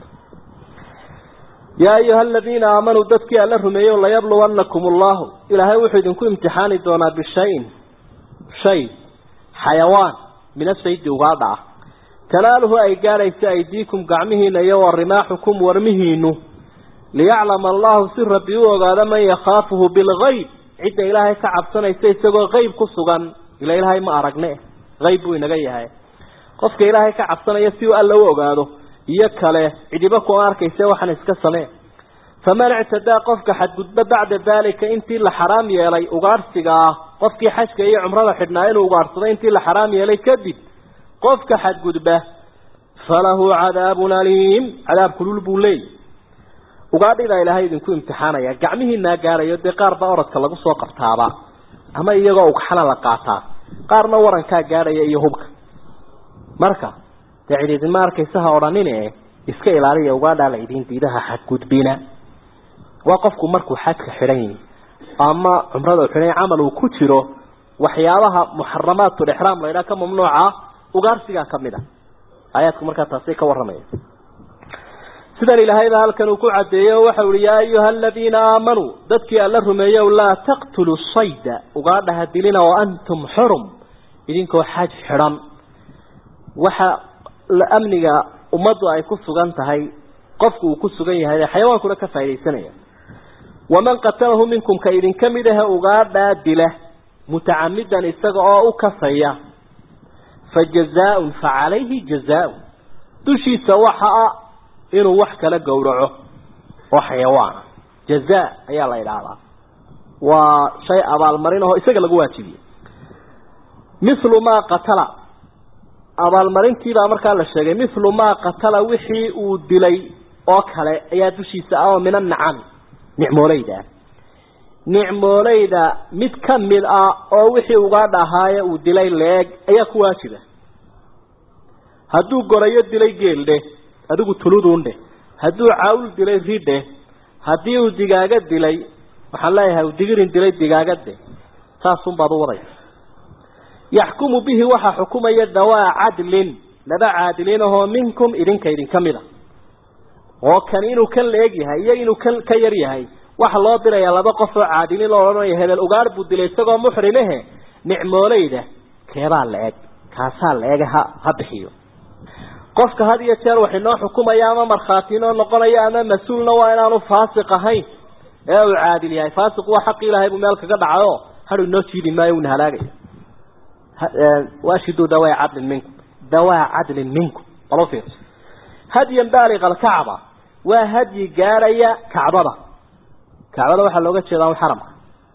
yaa ayuha aladiina aamanuu dadkii alla rumeeyo layabluwannakum allahu ilaahay wuxuu idinku imtixaani doonaa bishayin shay xayawaan min asaydi ugaadha ah tanaaluhu ay gaadhaysa aydiikum gacmihiina iyo wa rimaaxukum warmihiinu liyaclama allahu si rabbi u ogaado man yakhaafuhu bilgayb cidda ilaahay ka cabsanaysa isagoo qeyb ku sugan ila ilaahay ma aragne qayb buu inaga yahay qofka ilaahay ka cabsanaya si uu alla u ogaado iyo kale cidiba ku arkaysa waxaan iska samee faman ictadaa qofka xadgudba bacda daalika intii la xaraam yeelay ugaadhsiga ah qofkii xajka iyo cumrada xidhnaa inuu ugaadhsado intii la xaraam yeelay kadib qofka xadgudba falahu cadaabun aliim cadaab kulul buu leeyay ugaadhidaa ilaahay idinku imtixaanaya gacmihiinaa gaarayo dee qaar baa orodka lagu soo qabtaaba ama iyagoo ugxana la qaataa qaarna warankaa gaadhaya iyo hubka marka dee cididima arkaysa ha odhanin e iska ilaaliya ugaadhaa la idin diidaha xadgudbina waa qofku markuu xajka xidhan yihi ama cumrada u xidhan camal uu ku jiro waxyaabaha muxaramaatulixraam la ydhaha ka mamnuuca ugaarsigaa kamid a aayaadku markaa taasi ka warramaya sidan ilaahayba halkan uu ku cadeeyo waxau ihi yaa ayuha aladiina aamanuu dadkii alla rumeeyow laa taqtuluu sayda ugaadhaha dilina wa antum xurum idinkoo xaj xidhan waxa amniga ummaddu ay ku sugan tahay qofku uu ku sugan yahay xayawaankuna ka faa'idaysanaya waman qatalahu minkum ka idinka mid ahe ugaadhaa dila mutacamidan isaga oo u kasaya fa jazaaun fa calayhi jazaaun dushiisa waxa a inuu wax kala gowraco oo xayawaana jazaa ayaa la idhaahdaa waa shay abaalmarin aho isaga lagu waajibiyey mithlu maa qatala abaalmarintiibaa markaa la sheegay mithlu maa qatala wixii uu dilay oo kale ayaa dushiisa ah oo min annacami nicmooleyda nicmooleyda mid ka mid ah oo wixii uga dhahaaye uu dilay leeg ayaa ku waajiba hadduu gorayo dilay geeldhe adigu tuludundhe hadduu cawl dilay ridhe haddii uu digaaga dilay waxaan leeyahay uu digirin dilay digaagadhe saasunbaad u wadaysa yaxkumu bihi waxaa xukumaya dawaa cadlin laba caadiliin ahoo minkum idinka idinka mid a oo kani inuu kan la eg yahay iyo inuu kan ka yar yahay waxa loo dirayaa laba qof oo caadiliin loo odhanaya hebel ugaar buu dilay isagoo muxrimehe nicmooleyda keebaa la eg kaasaa la ege ha ha bixiyo qofka had iyo jeer wax inoo xukumaya ama markhaati inoo noqonaya ama mas-uulna waa inaanu faasiq ahayn ee uu caadil yahay faasiq waa xaqi ilahay buu meel kaga dhacayo hadhu inoo jiidi maayo una halaagaya waashiduu dawaa cadlin minkum dawaa cadlin minkum balo fiirso hadyan baaliqa alkacba waa hadyi gaadhaya kacbada kacbada waxaa looga jeedaa un xaramka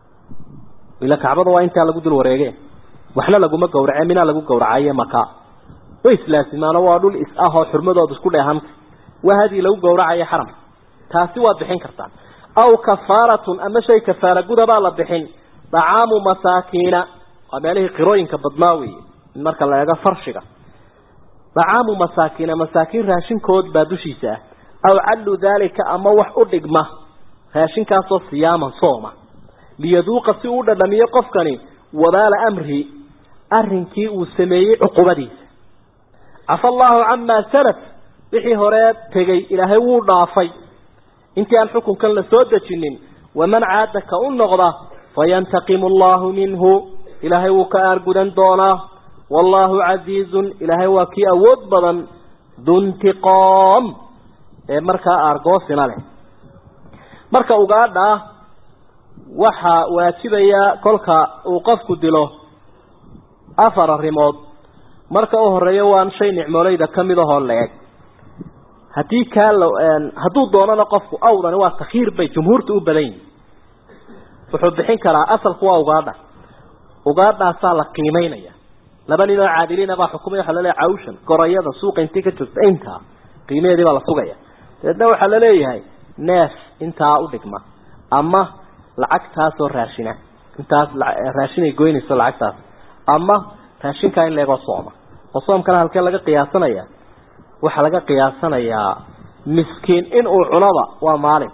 ila kacbada waa intaa lagu dul wareege waxna laguma gawrace minaa lagu gawracaye maka way islaasimaano waa dhul is ah oo xurmadooda isku dheehanta waa hadyi lagu gawracayo xaramka taasi waad bixin kartaan aw kafaaratun ama shay kafaara gudabaa la bixin dacaamu masaakiina waa meelihii qirooyinka badnaa weeye marka la eego farshiga dacaamu masaakiina masaakiin raashinkood baa dushiisa ah aw cadlu daalika ama wax u dhigma raashinkaasoo siyaaman sooma liyaduuqa si uu dhadhamiyo qofkani wabaala amri arrinkii uu sameeyey cuqubadiisa cafa allaahu camaa salaf wixii horee tegay ilaahay wuu dhaafay intii aan xukunkan la soo dejinin waman caada ka u noqda fayantaqimu allahu minhu ilaahay wuu ka aargudan doonaa wallaahu casiizun ilaahay waa kii awood badan duntiqoom ee markaa aargoosina leh marka ugaadha waxaa waajibaya kolka uu qofku dilo afar arrimood marka u horeeya waan shay nicmooleyda ka mid ahoo la-eg haddii kaa la hadduu doonana qofku awdani waa takhiir bay jumhuurta u badan yihin wuxuu bixin karaa asalku waa ugaadha ugaadhaasaa la qiimeynaya laba nin oo caadiliina baa xukumaya waxa laleeyahay cawshan gorayada suuqa intii ka joogta intaa qiimaheedii baa la sugaya dabeedna waxaa laleeyahay neef intaa udhigma ama lacagtaasoo raashina intaas raashinay goynayso lacagtaas ama raashinkaa in leegoo sooma oo soomkana halkee laga qiyaasanaya waxaa laga qiyaasanayaa miskiin in uu cunaba waa maalin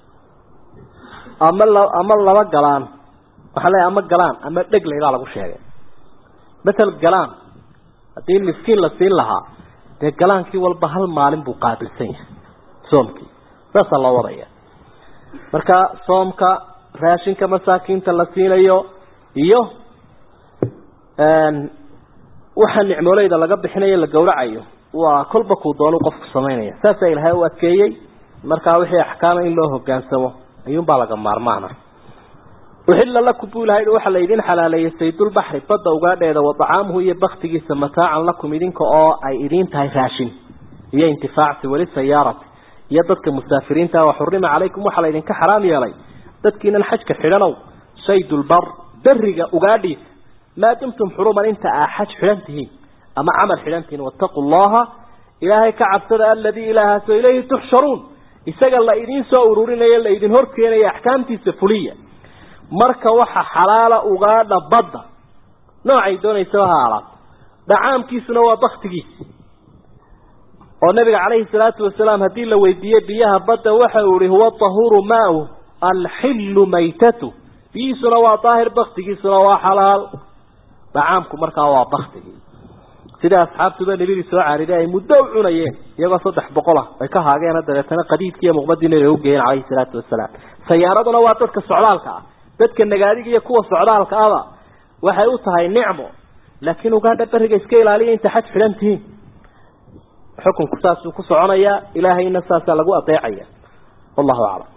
ama la ama laba galaan waxaa leeyahay ama galaan ama dhegley baa lagu sheegay matal galaan haddii miskiin la siin lahaa dee galaankii walba hal maalin buu qaabilsan yahay soomkii saasaa loo wadaya marka soomka raashinka masaakiinta la siinayo iyo waxa nicmooleyda laga bixinayo la gawracayo waa kolba kuu doonu qofku samaynaya saasaa ilaahay u adkeeyey markaa wixii axkaama in loo hogaansamo ayuunbaa laga maarmaana uxilla lakum buu ilahay waxaa la idin xalaaleeyey saydulbaxri badda ugaadheeda wa dacaamuhu iyo baktigiisa mataacan lakum idinka oo ay idiin tahay raashin iyo intifaacsi weli sayaarati iyo dadka musaafiriinta wa xurima calaykum waxaa la idinka xaraam yeelay dadkiinan xajka xidhanow saydulbar beriga ugaadhiisa maa dumtum xuruman inta aa xaj xidhan tihiin ama camal xidhan tihiin wattaquu llaha ilaahay ka cabsada aladii ilaahaasoo ilayhi tuxsharuun isaga la idiin soo ururinayo la idin horkeenaya axkaamtiisa fuliya marka waxa xalaala ugaadha badda noocay doonaysaba ha alaato dhacaamkiisuna waa baktigiisi oo nabiga calayhi salaatu wasalaam haddii la weydiiyey biyaha badda waxa uu ihi huwa tahuuru maau alxillu maytatu biyihiisuna waa daahir baktigiisuna waa xalaal dhacaamku markaa waa baktigii sida asxaabtuba nebidii soo caariday ay muddo u cunayeen iyagoo saddex boqol ah ay ka haageena dabeetana qadiidkii iyo muqmadii nabiga ugeeyeen calayhi salaatu wasalaam sayaaraduna waa dadka socdaalka ah dadka nagaadiga iyo kuwa socdaalka aba waxay u tahay nicmo laakiin ugaadha beriga iska ilaaliya inta xaj xidhan tihiin xukunku saasuu ku soconayaa ilaahayna saasaa lagu adeecaya wallahu aclam